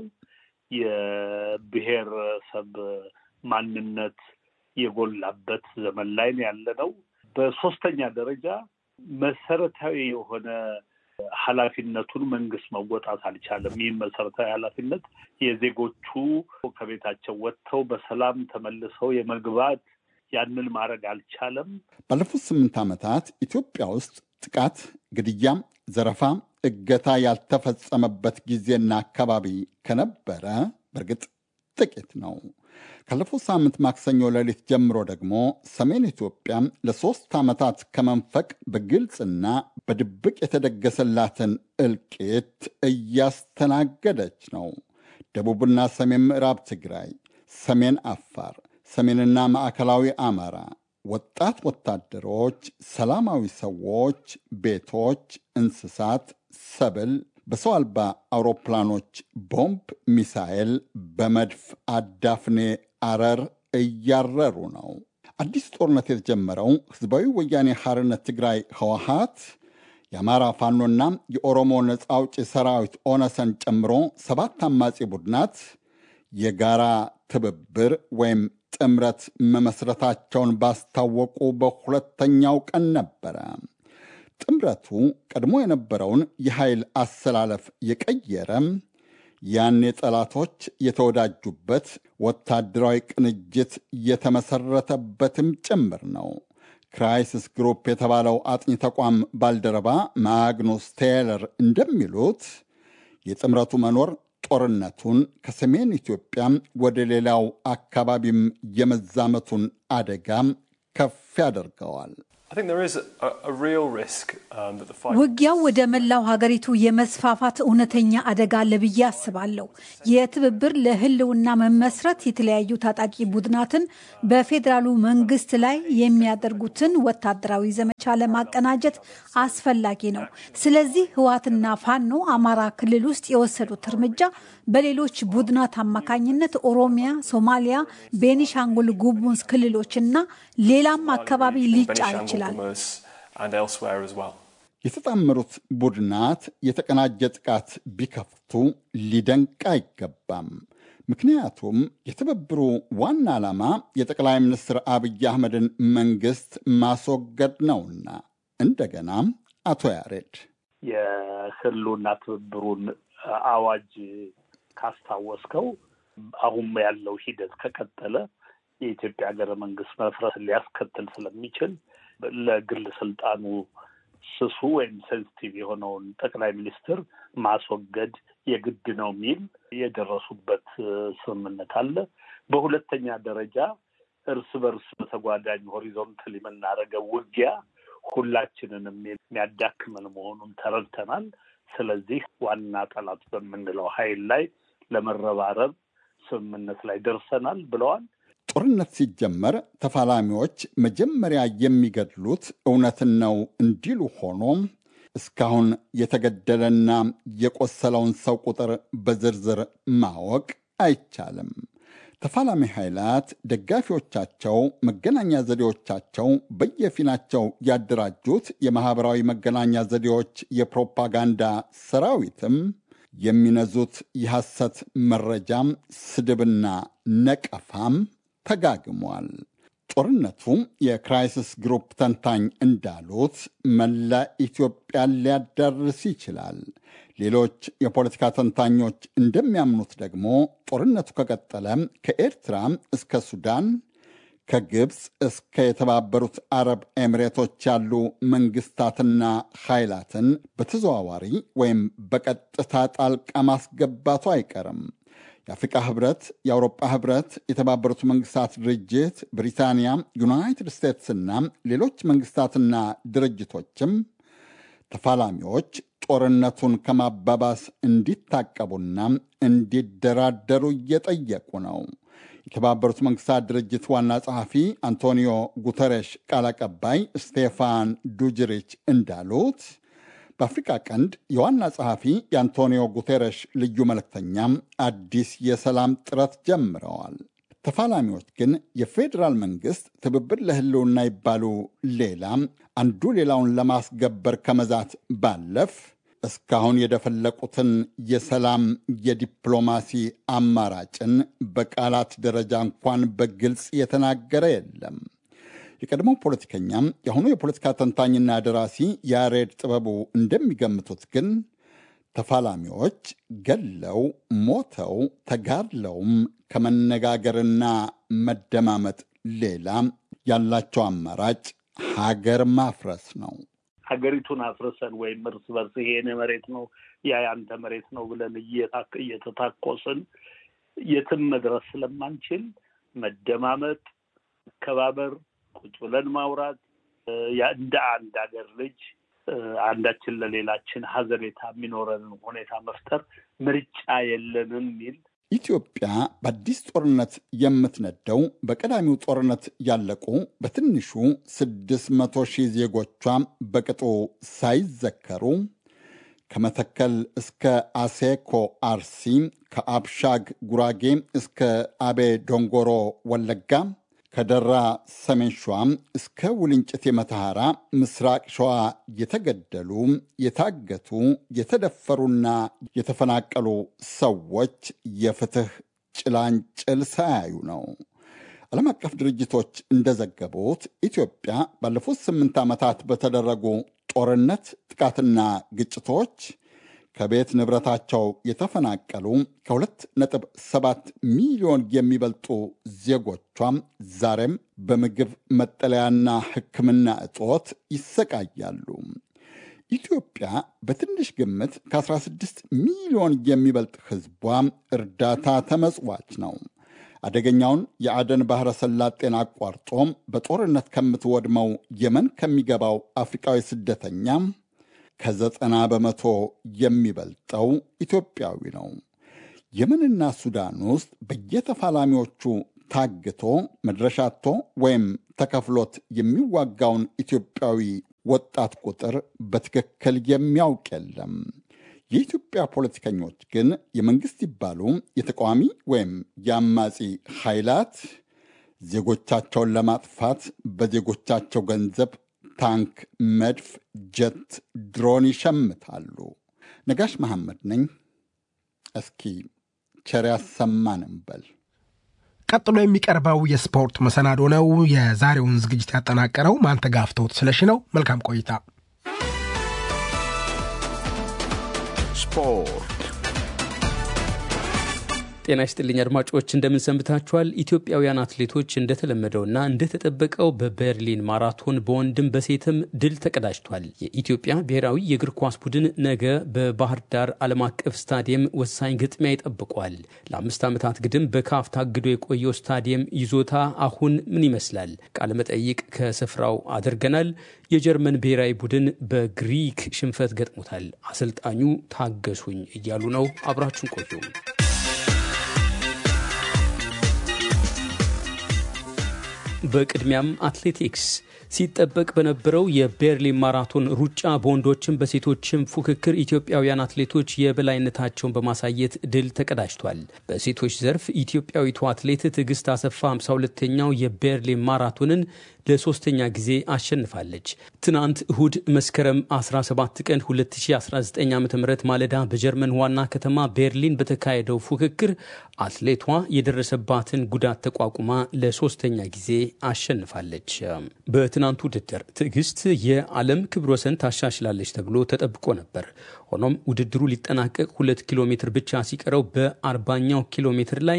የብሔረሰብ ማንነት የጎላበት ዘመን ላይ ያለ ነው። በሶስተኛ ደረጃ መሰረታዊ የሆነ ኃላፊነቱን መንግስት መወጣት አልቻለም። ይህም መሰረታዊ ኃላፊነት የዜጎቹ ከቤታቸው ወጥተው በሰላም ተመልሰው የመግባት ያንን ማድረግ አልቻለም። ባለፉት ስምንት ዓመታት ኢትዮጵያ ውስጥ ጥቃት፣ ግድያም፣ ዘረፋ፣ እገታ ያልተፈጸመበት ጊዜና አካባቢ ከነበረ በእርግጥ ጥቂት ነው። ካለፈው ሳምንት ማክሰኞ ሌሊት ጀምሮ ደግሞ ሰሜን ኢትዮጵያ ለሦስት ዓመታት ከመንፈቅ በግልጽና በድብቅ የተደገሰላትን እልቂት እያስተናገደች ነው። ደቡብና ሰሜን ምዕራብ ትግራይ፣ ሰሜን አፋር፣ ሰሜንና ማዕከላዊ አማራ ወጣት ወታደሮች፣ ሰላማዊ ሰዎች፣ ቤቶች፣ እንስሳት፣ ሰብል በሰው አልባ አውሮፕላኖች ቦምብ፣ ሚሳኤል በመድፍ አዳፍኔ አረር እያረሩ ነው። አዲስ ጦርነት የተጀመረው ህዝባዊ ወያኔ ሐርነት ትግራይ ህወሓት የአማራ ፋኖና የኦሮሞ ነፃ አውጪ ሰራዊት ኦነሰን ጨምሮ ሰባት አማጺ ቡድናት የጋራ ትብብር ወይም ጥምረት መመስረታቸውን ባስታወቁ በሁለተኛው ቀን ነበረ። ጥምረቱ ቀድሞ የነበረውን የኃይል አሰላለፍ የቀየረ ያኔ ጠላቶች የተወዳጁበት ወታደራዊ ቅንጅት የተመሰረተበትም ጭምር ነው። ክራይሲስ ግሩፕ የተባለው አጥኚ ተቋም ባልደረባ ማግኑስ ቴይለር እንደሚሉት የጥምረቱ መኖር ጦርነቱን ከሰሜን ኢትዮጵያ ወደ ሌላው አካባቢም የመዛመቱን አደጋ ከፍ ያደርገዋል። ውጊያው ወደ መላው ሀገሪቱ የመስፋፋት እውነተኛ አደጋ አለ ብዬ አስባለሁ። የትብብር ለሕልውና መመስረት የተለያዩ ታጣቂ ቡድናትን በፌዴራሉ መንግስት ላይ የሚያደርጉትን ወታደራዊ ዘመቻ ለማቀናጀት አስፈላጊ ነው። ስለዚህ ህዋትና ፋኖ አማራ ክልል ውስጥ የወሰዱት እርምጃ በሌሎች ቡድናት አማካኝነት ኦሮሚያ፣ ሶማሊያ፣ ቤኒሻንጉል ጉሙዝ ክልሎችና ሌላም አካባቢ ሊጫን ይችላል። የተጣመሩት ቡድናት የተቀናጀ ጥቃት ቢከፍቱ ሊደንቅ አይገባም። ምክንያቱም የትብብሩ ዋና ዓላማ የጠቅላይ ሚኒስትር አብይ አህመድን መንግስት ማስወገድ ነውና። እንደገና አቶ ያሬድ የህልውና ትብብሩን አዋጅ ካስታወስከው አሁን ያለው ሂደት ከቀጠለ የኢትዮጵያ ሀገረ መንግስት መፍረስ ሊያስከትል ስለሚችል ለግል ስልጣኑ ስሱ ወይም ሴንሲቲቭ የሆነውን ጠቅላይ ሚኒስትር ማስወገድ የግድ ነው የሚል የደረሱበት ስምምነት አለ። በሁለተኛ ደረጃ እርስ በርስ በተጓዳኝ ሆሪዞንታል የምናደርገው ውጊያ ሁላችንንም የሚያዳክመን መሆኑን ተረድተናል። ስለዚህ ዋና ጠላት በምንለው ኃይል ላይ ለመረባረብ ስምምነት ላይ ደርሰናል ብለዋል። ጦርነት ሲጀመር ተፋላሚዎች መጀመሪያ የሚገድሉት እውነትን ነው እንዲሉ ሆኖም እስካሁን የተገደለና የቆሰለውን ሰው ቁጥር በዝርዝር ማወቅ አይቻልም። ተፋላሚ ኃይላት ደጋፊዎቻቸው መገናኛ ዘዴዎቻቸው በየፊናቸው ያደራጁት የማኅበራዊ መገናኛ ዘዴዎች የፕሮፓጋንዳ ሰራዊትም የሚነዙት የሐሰት መረጃም ስድብና ነቀፋም ተጋግሟል። ጦርነቱ የክራይሲስ ግሩፕ ተንታኝ እንዳሉት መላ ኢትዮጵያን ሊያዳርስ ይችላል። ሌሎች የፖለቲካ ተንታኞች እንደሚያምኑት ደግሞ ጦርነቱ ከቀጠለ ከኤርትራ እስከ ሱዳን፣ ከግብፅ እስከ የተባበሩት አረብ ኤሚሬቶች ያሉ መንግስታትና ኃይላትን በተዘዋዋሪ ወይም በቀጥታ ጣልቃ ማስገባቱ አይቀርም። የአፍሪቃ ህብረት፣ የአውሮጳ ህብረት፣ የተባበሩት መንግስታት ድርጅት፣ ብሪታንያ፣ ዩናይትድ ስቴትስና ሌሎች መንግስታትና ድርጅቶችም ተፋላሚዎች ጦርነቱን ከማባባስ እንዲታቀቡና እንዲደራደሩ እየጠየቁ ነው። የተባበሩት መንግስታት ድርጅት ዋና ጸሐፊ አንቶኒዮ ጉተሬሽ ቃል አቀባይ ስቴፋን ዱጅሪች እንዳሉት በአፍሪካ ቀንድ የዋና ጸሐፊ የአንቶኒዮ ጉቴሬሽ ልዩ መልእክተኛም አዲስ የሰላም ጥረት ጀምረዋል። ተፋላሚዎች ግን የፌዴራል መንግስት ትብብር ለህልውና ይባሉ ሌላ አንዱ ሌላውን ለማስገበር ከመዛት ባለፍ እስካሁን የደፈለቁትን የሰላም የዲፕሎማሲ አማራጭን በቃላት ደረጃ እንኳን በግልጽ የተናገረ የለም። የቀድሞው ፖለቲከኛም የአሁኑ የፖለቲካ ተንታኝና ደራሲ ያሬድ ጥበቡ እንደሚገምቱት ግን ተፋላሚዎች ገለው ሞተው ተጋድለውም ከመነጋገርና መደማመጥ ሌላ ያላቸው አማራጭ ሀገር ማፍረስ ነው። ሀገሪቱን አፍርሰን ወይም እርስ በርስ ይሄ የኔ መሬት ነው ያ ያንተ መሬት ነው ብለን እየተታኮስን የትም መድረስ ስለማንችል መደማመጥ፣ መከባበር ቁጭ ብለን ማውራት እንደ አንድ ሀገር ልጅ አንዳችን ለሌላችን ሀዘኔታ የሚኖረንን ሁኔታ መፍጠር ምርጫ የለንም የሚል ኢትዮጵያ በአዲስ ጦርነት የምትነደው በቀዳሚው ጦርነት ያለቁ በትንሹ ስድስት መቶ ሺህ ዜጎቿ በቅጡ ሳይዘከሩ ከመተከል እስከ አሴኮ አርሲ፣ ከአብሻግ ጉራጌ እስከ አቤ ዶንጎሮ ወለጋ ከደራ ሰሜን ሸዋ እስከ ውልንጭት የመተሐራ ምስራቅ ሸዋ የተገደሉ፣ የታገቱ፣ የተደፈሩና የተፈናቀሉ ሰዎች የፍትህ ጭላንጭል ሳያዩ ነው። ዓለም አቀፍ ድርጅቶች እንደዘገቡት ኢትዮጵያ ባለፉት ስምንት ዓመታት በተደረጉ ጦርነት፣ ጥቃትና ግጭቶች ከቤት ንብረታቸው የተፈናቀሉ ከሁለት ነጥብ ሰባት ሚሊዮን የሚበልጡ ዜጎቿም ዛሬም በምግብ መጠለያና ሕክምና እጦት ይሰቃያሉ። ኢትዮጵያ በትንሽ ግምት ከ16 ሚሊዮን የሚበልጥ ሕዝቧ እርዳታ ተመጽዋች ነው። አደገኛውን የአደን ባሕረ ሰላጤን አቋርጦ በጦርነት ከምትወድመው የመን ከሚገባው አፍሪቃዊ ስደተኛ ከዘጠና በመቶ የሚበልጠው ኢትዮጵያዊ ነው። የመንና ሱዳን ውስጥ በየተፋላሚዎቹ ታግቶ መድረሻቶ ወይም ተከፍሎት የሚዋጋውን ኢትዮጵያዊ ወጣት ቁጥር በትክክል የሚያውቅ የለም። የኢትዮጵያ ፖለቲከኞች ግን የመንግስት ይባሉ የተቃዋሚ ወይም የአማጺ ኃይላት ዜጎቻቸውን ለማጥፋት በዜጎቻቸው ገንዘብ ታንክ፣ መድፍ፣ ጀት፣ ድሮን ይሸምታሉ። ነጋሽ መሐመድ ነኝ። እስኪ ቸር ያሰማን እንበል። ቀጥሎ የሚቀርበው የስፖርት መሰናዶ ነው። የዛሬውን ዝግጅት ያጠናቀረው ማንተጋፍቶት ስለሺ ነው። መልካም ቆይታ። ስፖርት ጤና ይስጥልኝ አድማጮች፣ እንደምንሰንብታችኋል። ኢትዮጵያውያን አትሌቶች እንደተለመደውና እንደተጠበቀው በበርሊን ማራቶን በወንድም በሴትም ድል ተቀዳጅቷል። የኢትዮጵያ ብሔራዊ የእግር ኳስ ቡድን ነገ በባህር ዳር ዓለም አቀፍ ስታዲየም ወሳኝ ግጥሚያ ይጠብቋል። ለአምስት ዓመታት ግድም በካፍ ታግዶ የቆየው ስታዲየም ይዞታ አሁን ምን ይመስላል? ቃለመጠይቅ ከስፍራው አድርገናል። የጀርመን ብሔራዊ ቡድን በግሪክ ሽንፈት ገጥሞታል። አሰልጣኙ ታገሱኝ እያሉ ነው። አብራችሁን ቆዩ። በቅድሚያም አትሌቲክስ ሲጠበቅ በነበረው የቤርሊን ማራቶን ሩጫ በወንዶችም በሴቶችም ፉክክር ኢትዮጵያውያን አትሌቶች የበላይነታቸውን በማሳየት ድል ተቀዳጅቷል። በሴቶች ዘርፍ ኢትዮጵያዊቱ አትሌት ትዕግስት አሰፋ 52ኛው የቤርሊን ማራቶንን ለሶስተኛ ጊዜ አሸንፋለች። ትናንት እሁድ መስከረም 17 ቀን 2019 ዓ ም ማለዳ በጀርመን ዋና ከተማ ቤርሊን በተካሄደው ፉክክር አትሌቷ የደረሰባትን ጉዳት ተቋቁማ ለሶስተኛ ጊዜ አሸንፋለች። በትናንቱ ውድድር ትዕግስት የዓለም ክብረ ወሰን ታሻሽላለች ተብሎ ተጠብቆ ነበር። ሆኖም ውድድሩ ሊጠናቀቅ ሁለት ኪሎ ሜትር ብቻ ሲቀረው በአርባኛው ኪሎ ሜትር ላይ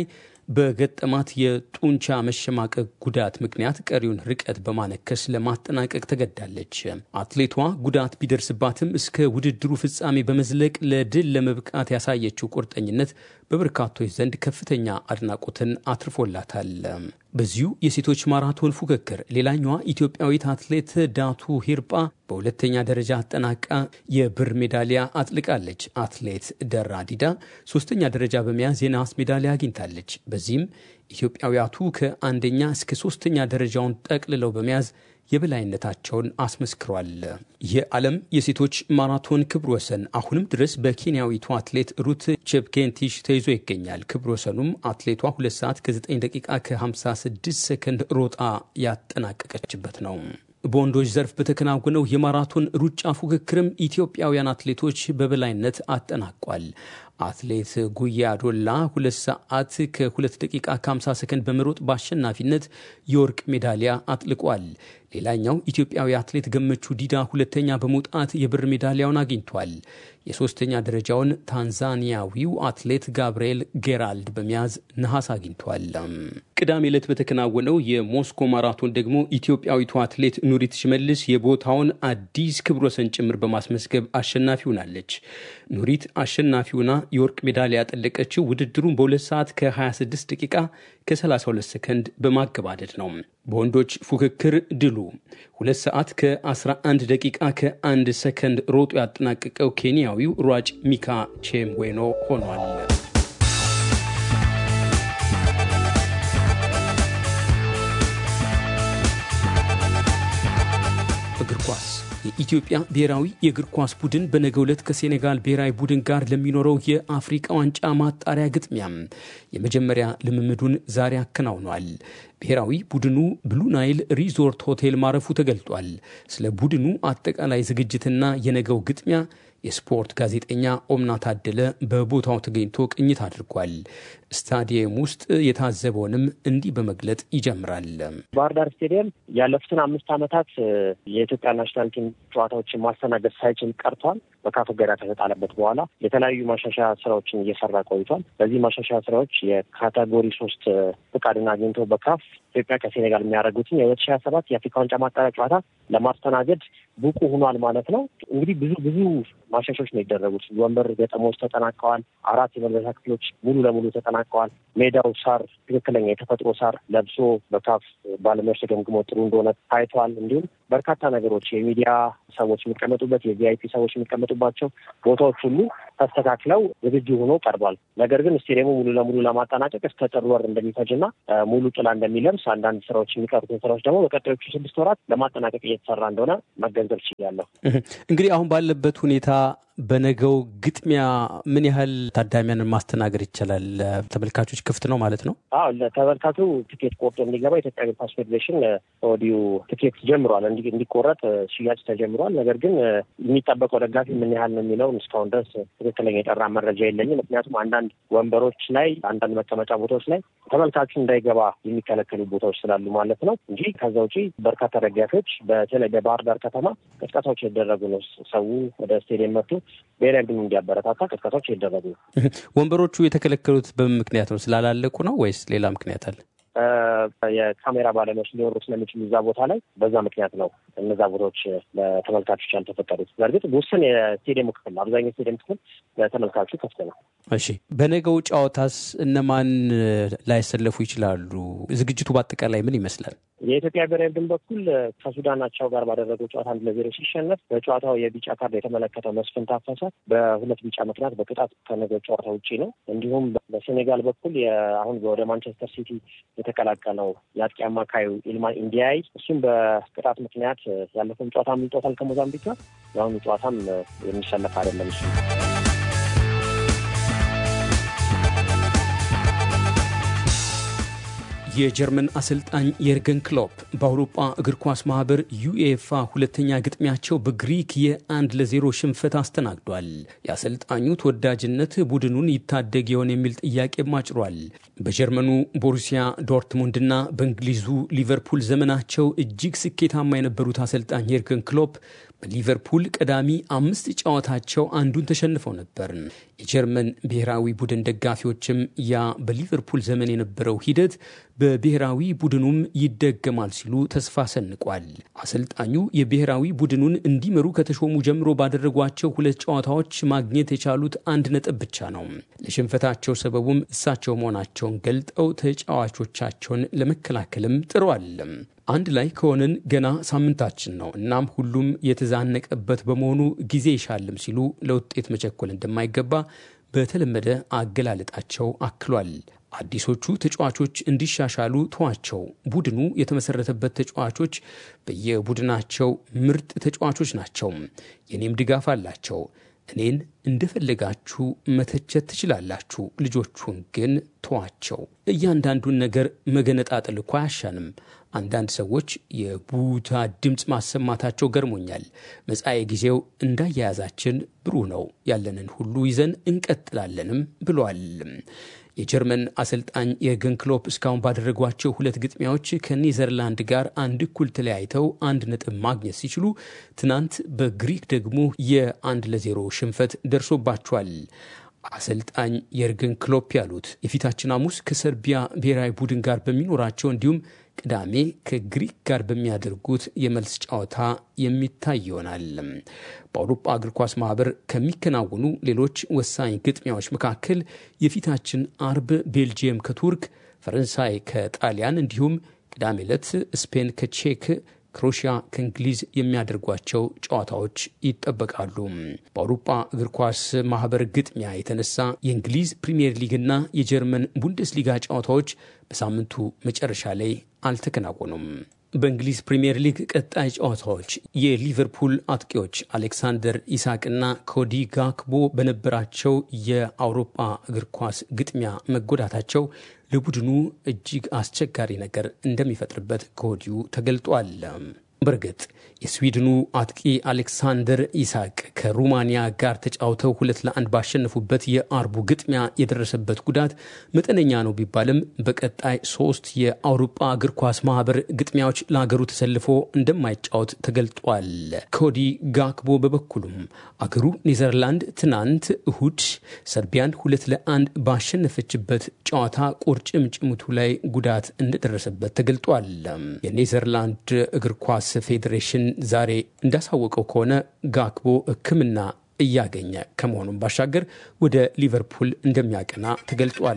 በገጠማት የጡንቻ መሸማቀቅ ጉዳት ምክንያት ቀሪውን ርቀት በማነከስ ለማጠናቀቅ ተገዳለች። አትሌቷ ጉዳት ቢደርስባትም እስከ ውድድሩ ፍጻሜ በመዝለቅ ለድል ለመብቃት ያሳየችው ቁርጠኝነት በበርካቶች ዘንድ ከፍተኛ አድናቆትን አትርፎላታል። በዚሁ የሴቶች ማራቶን ፉክክር ሌላኛዋ ኢትዮጵያዊት አትሌት ዳቱ ሂርጳ በሁለተኛ ደረጃ አጠናቃ የብር ሜዳሊያ አጥልቃለች። አትሌት ደራ ዲዳ ሶስተኛ ደረጃ በመያዝ የነሐስ ሜዳሊያ አግኝታለች። በዚህም ኢትዮጵያውያቱ ከአንደኛ እስከ ሶስተኛ ደረጃውን ጠቅልለው በመያዝ የበላይነታቸውን አስመስክሯል። የዓለም የሴቶች ማራቶን ክብረ ወሰን አሁንም ድረስ በኬንያዊቱ አትሌት ሩት ቼፕኬንቲሽ ተይዞ ይገኛል። ክብረ ወሰኑም አትሌቷ 2 ሰዓት ከ9 ደቂቃ ከ56 ሰከንድ ሮጣ ያጠናቀቀችበት ነው። በወንዶች ዘርፍ በተከናወነው የማራቶን ሩጫ ፉክክርም ኢትዮጵያውያን አትሌቶች በበላይነት አጠናቋል። አትሌት ጉያ ዶላ ሁለት ሰዓት ከሁለት ደቂቃ ከ50 ሰከንድ በመሮጥ በአሸናፊነት የወርቅ ሜዳሊያ አጥልቋል። ሌላኛው ኢትዮጵያዊ አትሌት ገመቹ ዲዳ ሁለተኛ በመውጣት የብር ሜዳሊያውን አግኝቷል። የሶስተኛ ደረጃውን ታንዛኒያዊው አትሌት ጋብርኤል ጌራልድ በመያዝ ነሐስ አግኝቷል። ቅዳሜ ዕለት በተከናወነው የሞስኮ ማራቶን ደግሞ ኢትዮጵያዊቱ አትሌት ኑሪት ሽመልስ የቦታውን አዲስ ክብረ ወሰን ጭምር በማስመዝገብ አሸናፊ ሆናለች። ኑሪት አሸናፊውና የወርቅ ሜዳሊያ ያጠለቀችው ውድድሩን በሁለት ሰዓት ከ26 ደቂቃ ከ32 ሰከንድ በማገባደድ ነው። በወንዶች ፉክክር ድሉ ሁለት ሰዓት ከ11 ደቂቃ ከአንድ ሰከንድ ሮጦ ያጠናቀቀው ኬንያዊው ሯጭ ሚካ ቼምዌኖ ሆኗል። እግር ኳስ የኢትዮጵያ ብሔራዊ የእግር ኳስ ቡድን በነገው ዕለት ከሴኔጋል ብሔራዊ ቡድን ጋር ለሚኖረው የአፍሪቃ ዋንጫ ማጣሪያ ግጥሚያ የመጀመሪያ ልምምዱን ዛሬ አከናውኗል። ብሔራዊ ቡድኑ ብሉ ናይል ሪዞርት ሆቴል ማረፉ ተገልጧል። ስለ ቡድኑ አጠቃላይ ዝግጅትና የነገው ግጥሚያ የስፖርት ጋዜጠኛ ኦምና ታደለ በቦታው ተገኝቶ ቅኝት አድርጓል። ስታዲየም ውስጥ የታዘበውንም እንዲህ በመግለጥ ይጀምራል። ባህር ዳር ስቴዲየም ያለፉትን አምስት ዓመታት የኢትዮጵያ ናሽናል ቲም ጨዋታዎችን ማስተናገድ ሳይችል ቀርቷል። በካፍ እገዳ ከተጣለበት በኋላ የተለያዩ ማሻሻያ ስራዎችን እየሰራ ቆይቷል። በዚህ ማሻሻያ ስራዎች የካቴጎሪ ሶስት ፍቃድን አግኝቶ በካፍ ኢትዮጵያ ከሴኔጋል የሚያደርጉትን የሁለት ሺህ ሀያ ሰባት የአፍሪካ ዋንጫ ማጣሪያ ጨዋታ ለማስተናገድ ብቁ ሆኗል ማለት ነው። እንግዲህ ብዙ ብዙ ማሻሻዎች ነው የደረጉት። ወንበር ገጠሞች ተጠናቀዋል። አራት የመልበሻ ክፍሎች ሙሉ ለሙሉ ተጠናቀዋል። ሜዳው ሳር ትክክለኛ የተፈጥሮ ሳር ለብሶ በካፍ ባለሙያዎች ተገምግሞ ጥሩ እንደሆነ ታይተዋል። እንዲሁም በርካታ ነገሮች የሚዲያ ሰዎች የሚቀመጡበት የቪአይፒ ሰዎች የሚቀመጡባቸው ቦታዎች ሁሉ ተስተካክለው ዝግጁ ሆኖ ቀርቧል። ነገር ግን ስቴዲየሙ ሙሉ ለሙሉ ለማጠናቀቅ እስከ ጥር ወር እንደሚፈጅና ሙሉ ጥላ እንደሚለብስ አንዳንድ ስራዎች የሚቀሩትን ስራዎች ደግሞ በቀጣዮቹ ስድስት ወራት ለማጠናቀቅ እየተሰራ እንደሆነ መገንዘብ ችያለሁ። እንግዲህ አሁን ባለበት ሁኔታ በነገው ግጥሚያ ምን ያህል ታዳሚያንን ማስተናገድ ይቻላል? ተመልካቾች ክፍት ነው ማለት ነው? አዎ ለተመልካቹ ትኬት ቆርጦ እንዲገባ የኢትዮጵያ እግር ኳስ ፌዴሬሽን ከወዲሁ ትኬት ጀምሯል፣ እንዲቆረጥ ሽያጭ ተጀምሯል። ነገር ግን የሚጠበቀው ደጋፊ ምን ያህል ነው የሚለውን እስካሁን ድረስ ትክክለኛ የጠራ መረጃ የለኝም። ምክንያቱም አንዳንድ ወንበሮች ላይ፣ አንዳንድ መቀመጫ ቦታዎች ላይ ተመልካቹ እንዳይገባ የሚከለከሉ ቦታዎች ስላሉ ማለት ነው እንጂ ከዛ ውጪ በርካታ ደጋፊዎች በተለይ በባህር ዳር ከተማ ቅስቀሳዎች የተደረጉ ነው። ሰው ወደ ስቴዲየም መጥቶ ብሔራዊ ቡድኑ እንዲያበረታታ ቅስቀሳዎች የተደረጉ ነው። ወንበሮቹ የተከለከሉት በምን ምክንያት ነው? ስላላለቁ ነው ወይስ ሌላ ምክንያት አለ? የካሜራ ባለሙያዎች ሊኖሩ ስለሚችሉ እዛ ቦታ ላይ በዛ ምክንያት ነው እነዛ ቦታዎች ለተመልካቾች ያልተፈቀዱት። በእርግጥ ውስን የስቴዲየሙ ክፍል አብዛኛው ስቴዲየም ክፍል ለተመልካቹ ክፍት ነው። እሺ፣ በነገው ጨዋታስ እነማን ላይሰለፉ ይችላሉ? ዝግጅቱ በአጠቃላይ ምን ይመስላል? የኢትዮጵያ ብሔራዊ ቡድን በኩል ከሱዳን አቻው ጋር ባደረገው ጨዋታ አንድ ለዜሮ ሲሸነፍ በጨዋታው የቢጫ ካርድ የተመለከተው መስፍን ታፈሰ በሁለት ቢጫ ምክንያት በቅጣት ከነገው ጨዋታ ውጪ ነው። እንዲሁም በሴኔጋል በኩል አሁን ወደ ማንቸስተር ሲቲ የተቀላቀለው የአጥቂ አማካዩ ኢልማን ኢንዲያይ እሱም በቅጣት ምክንያት ያለፈውን ጨዋታ አምልጦታል ከሞዛምቢክ ጋር። የአሁኑ ጨዋታም የሚሰለፍ አይደለም እሱ የጀርመን አሰልጣኝ የርገን ክሎፕ በአውሮፓ እግር ኳስ ማህበር ዩኤፋ ሁለተኛ ግጥሚያቸው በግሪክ የአንድ ለዜሮ ሽንፈት አስተናግዷል። የአሰልጣኙ ተወዳጅነት ቡድኑን ይታደግ ይሆን የሚል ጥያቄም አጭሯል። በጀርመኑ ቦሩሲያ ዶርትሙንድና በእንግሊዙ ሊቨርፑል ዘመናቸው እጅግ ስኬታማ የነበሩት አሰልጣኝ የርገን ክሎፕ በሊቨርፑል ቀዳሚ አምስት ጨዋታቸው አንዱን ተሸንፈው ነበር። የጀርመን ብሔራዊ ቡድን ደጋፊዎችም ያ በሊቨርፑል ዘመን የነበረው ሂደት በብሔራዊ ቡድኑም ይደገማል ሲሉ ተስፋ ሰንቋል። አሰልጣኙ የብሔራዊ ቡድኑን እንዲመሩ ከተሾሙ ጀምሮ ባደረጓቸው ሁለት ጨዋታዎች ማግኘት የቻሉት አንድ ነጥብ ብቻ ነው። ለሽንፈታቸው ሰበቡም እሳቸው መሆናቸውን ገልጠው ተጫዋቾቻቸውን ለመከላከልም ጥረዋል። አንድ ላይ ከሆንን ገና ሳምንታችን ነው። እናም ሁሉም የተዛነቀበት በመሆኑ ጊዜ ይሻልም ሲሉ ለውጤት መቸኮል እንደማይገባ በተለመደ አገላለጣቸው አክሏል። አዲሶቹ ተጫዋቾች እንዲሻሻሉ ተዋቸው። ቡድኑ የተመሰረተበት ተጫዋቾች በየቡድናቸው ምርጥ ተጫዋቾች ናቸው። የኔም ድጋፍ አላቸው። እኔን እንደፈለጋችሁ መተቸት ትችላላችሁ። ልጆቹን ግን ተዋቸው። እያንዳንዱን ነገር መገነጣጠል እኮ አያሻንም። አንዳንድ ሰዎች የቡታ ድምፅ ማሰማታቸው ገርሞኛል። መጻኤ ጊዜው እንዳያያዛችን ብሩህ ነው። ያለንን ሁሉ ይዘን እንቀጥላለንም ብሏል። የጀርመን አሰልጣኝ የርገን ክሎፕ እስካሁን ባደረጓቸው ሁለት ግጥሚያዎች ከኔዘርላንድ ጋር አንድ እኩል ተለያይተው አንድ ነጥብ ማግኘት ሲችሉ ትናንት በግሪክ ደግሞ የአንድ ለዜሮ ሽንፈት ደርሶባቸዋል። አሰልጣኝ የርገን ክሎፕ ያሉት የፊታችን ሐሙስ ከሰርቢያ ብሔራዊ ቡድን ጋር በሚኖራቸው እንዲሁም ቅዳሜ ከግሪክ ጋር በሚያደርጉት የመልስ ጨዋታ የሚታይ ይሆናል። በአውሮፓ እግር ኳስ ማህበር ከሚከናወኑ ሌሎች ወሳኝ ግጥሚያዎች መካከል የፊታችን አርብ ቤልጅየም ከቱርክ፣ ፈረንሳይ ከጣሊያን እንዲሁም ቅዳሜ ዕለት ስፔን ከቼክ ክሮሺያ ከእንግሊዝ የሚያደርጓቸው ጨዋታዎች ይጠበቃሉ። በአውሮፓ እግር ኳስ ማህበር ግጥሚያ የተነሳ የእንግሊዝ ፕሪምየር ሊግና የጀርመን ቡንደስሊጋ ጨዋታዎች በሳምንቱ መጨረሻ ላይ አልተከናወኑም። በእንግሊዝ ፕሪምየር ሊግ ቀጣይ ጨዋታዎች የሊቨርፑል አጥቂዎች አሌክሳንደር ኢሳቅና ኮዲ ጋክቦ በነበራቸው የአውሮፓ እግር ኳስ ግጥሚያ መጎዳታቸው ለቡድኑ እጅግ አስቸጋሪ ነገር እንደሚፈጥርበት ከወዲሁ ተገልጧል። በእርግጥ የስዊድኑ አጥቂ አሌክሳንደር ኢሳቅ ከሩማኒያ ጋር ተጫውተው ሁለት ለአንድ ባሸነፉበት የአርቡ ግጥሚያ የደረሰበት ጉዳት መጠነኛ ነው ቢባልም በቀጣይ ሶስት የአውሮፓ እግር ኳስ ማህበር ግጥሚያዎች ለአገሩ ተሰልፎ እንደማይጫወት ተገልጧል። ኮዲ ጋክቦ በበኩሉም አገሩ ኔዘርላንድ ትናንት እሁድ ሰርቢያን ሁለት ለአንድ ባሸነፈችበት ጨዋታ ቁርጭምጭሚቱ ላይ ጉዳት እንደደረሰበት ተገልጧል። የኔዘርላንድ እግር ኳስ ፌዴሬሽን ዛሬ እንዳሳወቀው ከሆነ ጋክቦ ሕክምና እያገኘ ከመሆኑም ባሻገር ወደ ሊቨርፑል እንደሚያቀና ተገልጧል።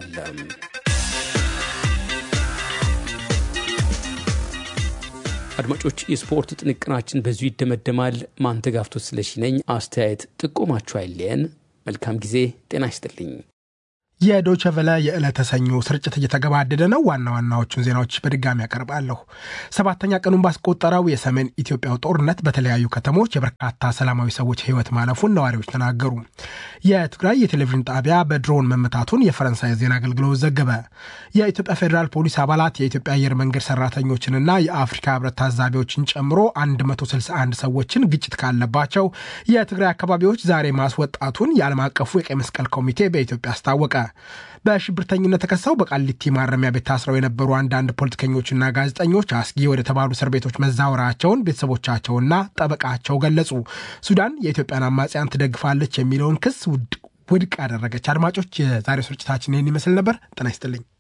አድማጮች፣ የስፖርት ጥንቅራችን በዚሁ ይደመደማል። ማንተጋፍቶት ስለሺ ነኝ። አስተያየት ጥቆማችሁ አይለየን። መልካም ጊዜ። ጤና ይስጥልኝ። የዶቸ ቨለ የዕለተ ሰኞ ስርጭት እየተገባደደ ነው። ዋና ዋናዎቹን ዜናዎች በድጋሚ ያቀርባለሁ። ሰባተኛ ቀኑን ባስቆጠረው የሰሜን ኢትዮጵያው ጦርነት በተለያዩ ከተሞች የበርካታ ሰላማዊ ሰዎች ሕይወት ማለፉን ነዋሪዎች ተናገሩ። የትግራይ የቴሌቪዥን ጣቢያ በድሮን መመታቱን የፈረንሳይ ዜና አገልግሎት ዘገበ። የኢትዮጵያ ፌዴራል ፖሊስ አባላት የኢትዮጵያ አየር መንገድ ሰራተኞችንና የአፍሪካ ሕብረት ታዛቢዎችን ጨምሮ 161 ሰዎችን ግጭት ካለባቸው የትግራይ አካባቢዎች ዛሬ ማስወጣቱን የዓለም አቀፉ የቀይ መስቀል ኮሚቴ በኢትዮጵያ አስታወቀ። በሽብርተኝነት ተከሰው በቃሊቲ ማረሚያ ቤት ታስረው የነበሩ አንዳንድ ፖለቲከኞችና ጋዜጠኞች አስጊ ወደ ተባሉ እስር ቤቶች መዛወራቸውን ቤተሰቦቻቸውና ጠበቃቸው ገለጹ። ሱዳን የኢትዮጵያን አማጽያን ትደግፋለች የሚለውን ክስ ውድቅ አደረገች። አድማጮች፣ የዛሬው ስርጭታችን ይህን ይመስል ነበር። ጤና ይስጥልኝ።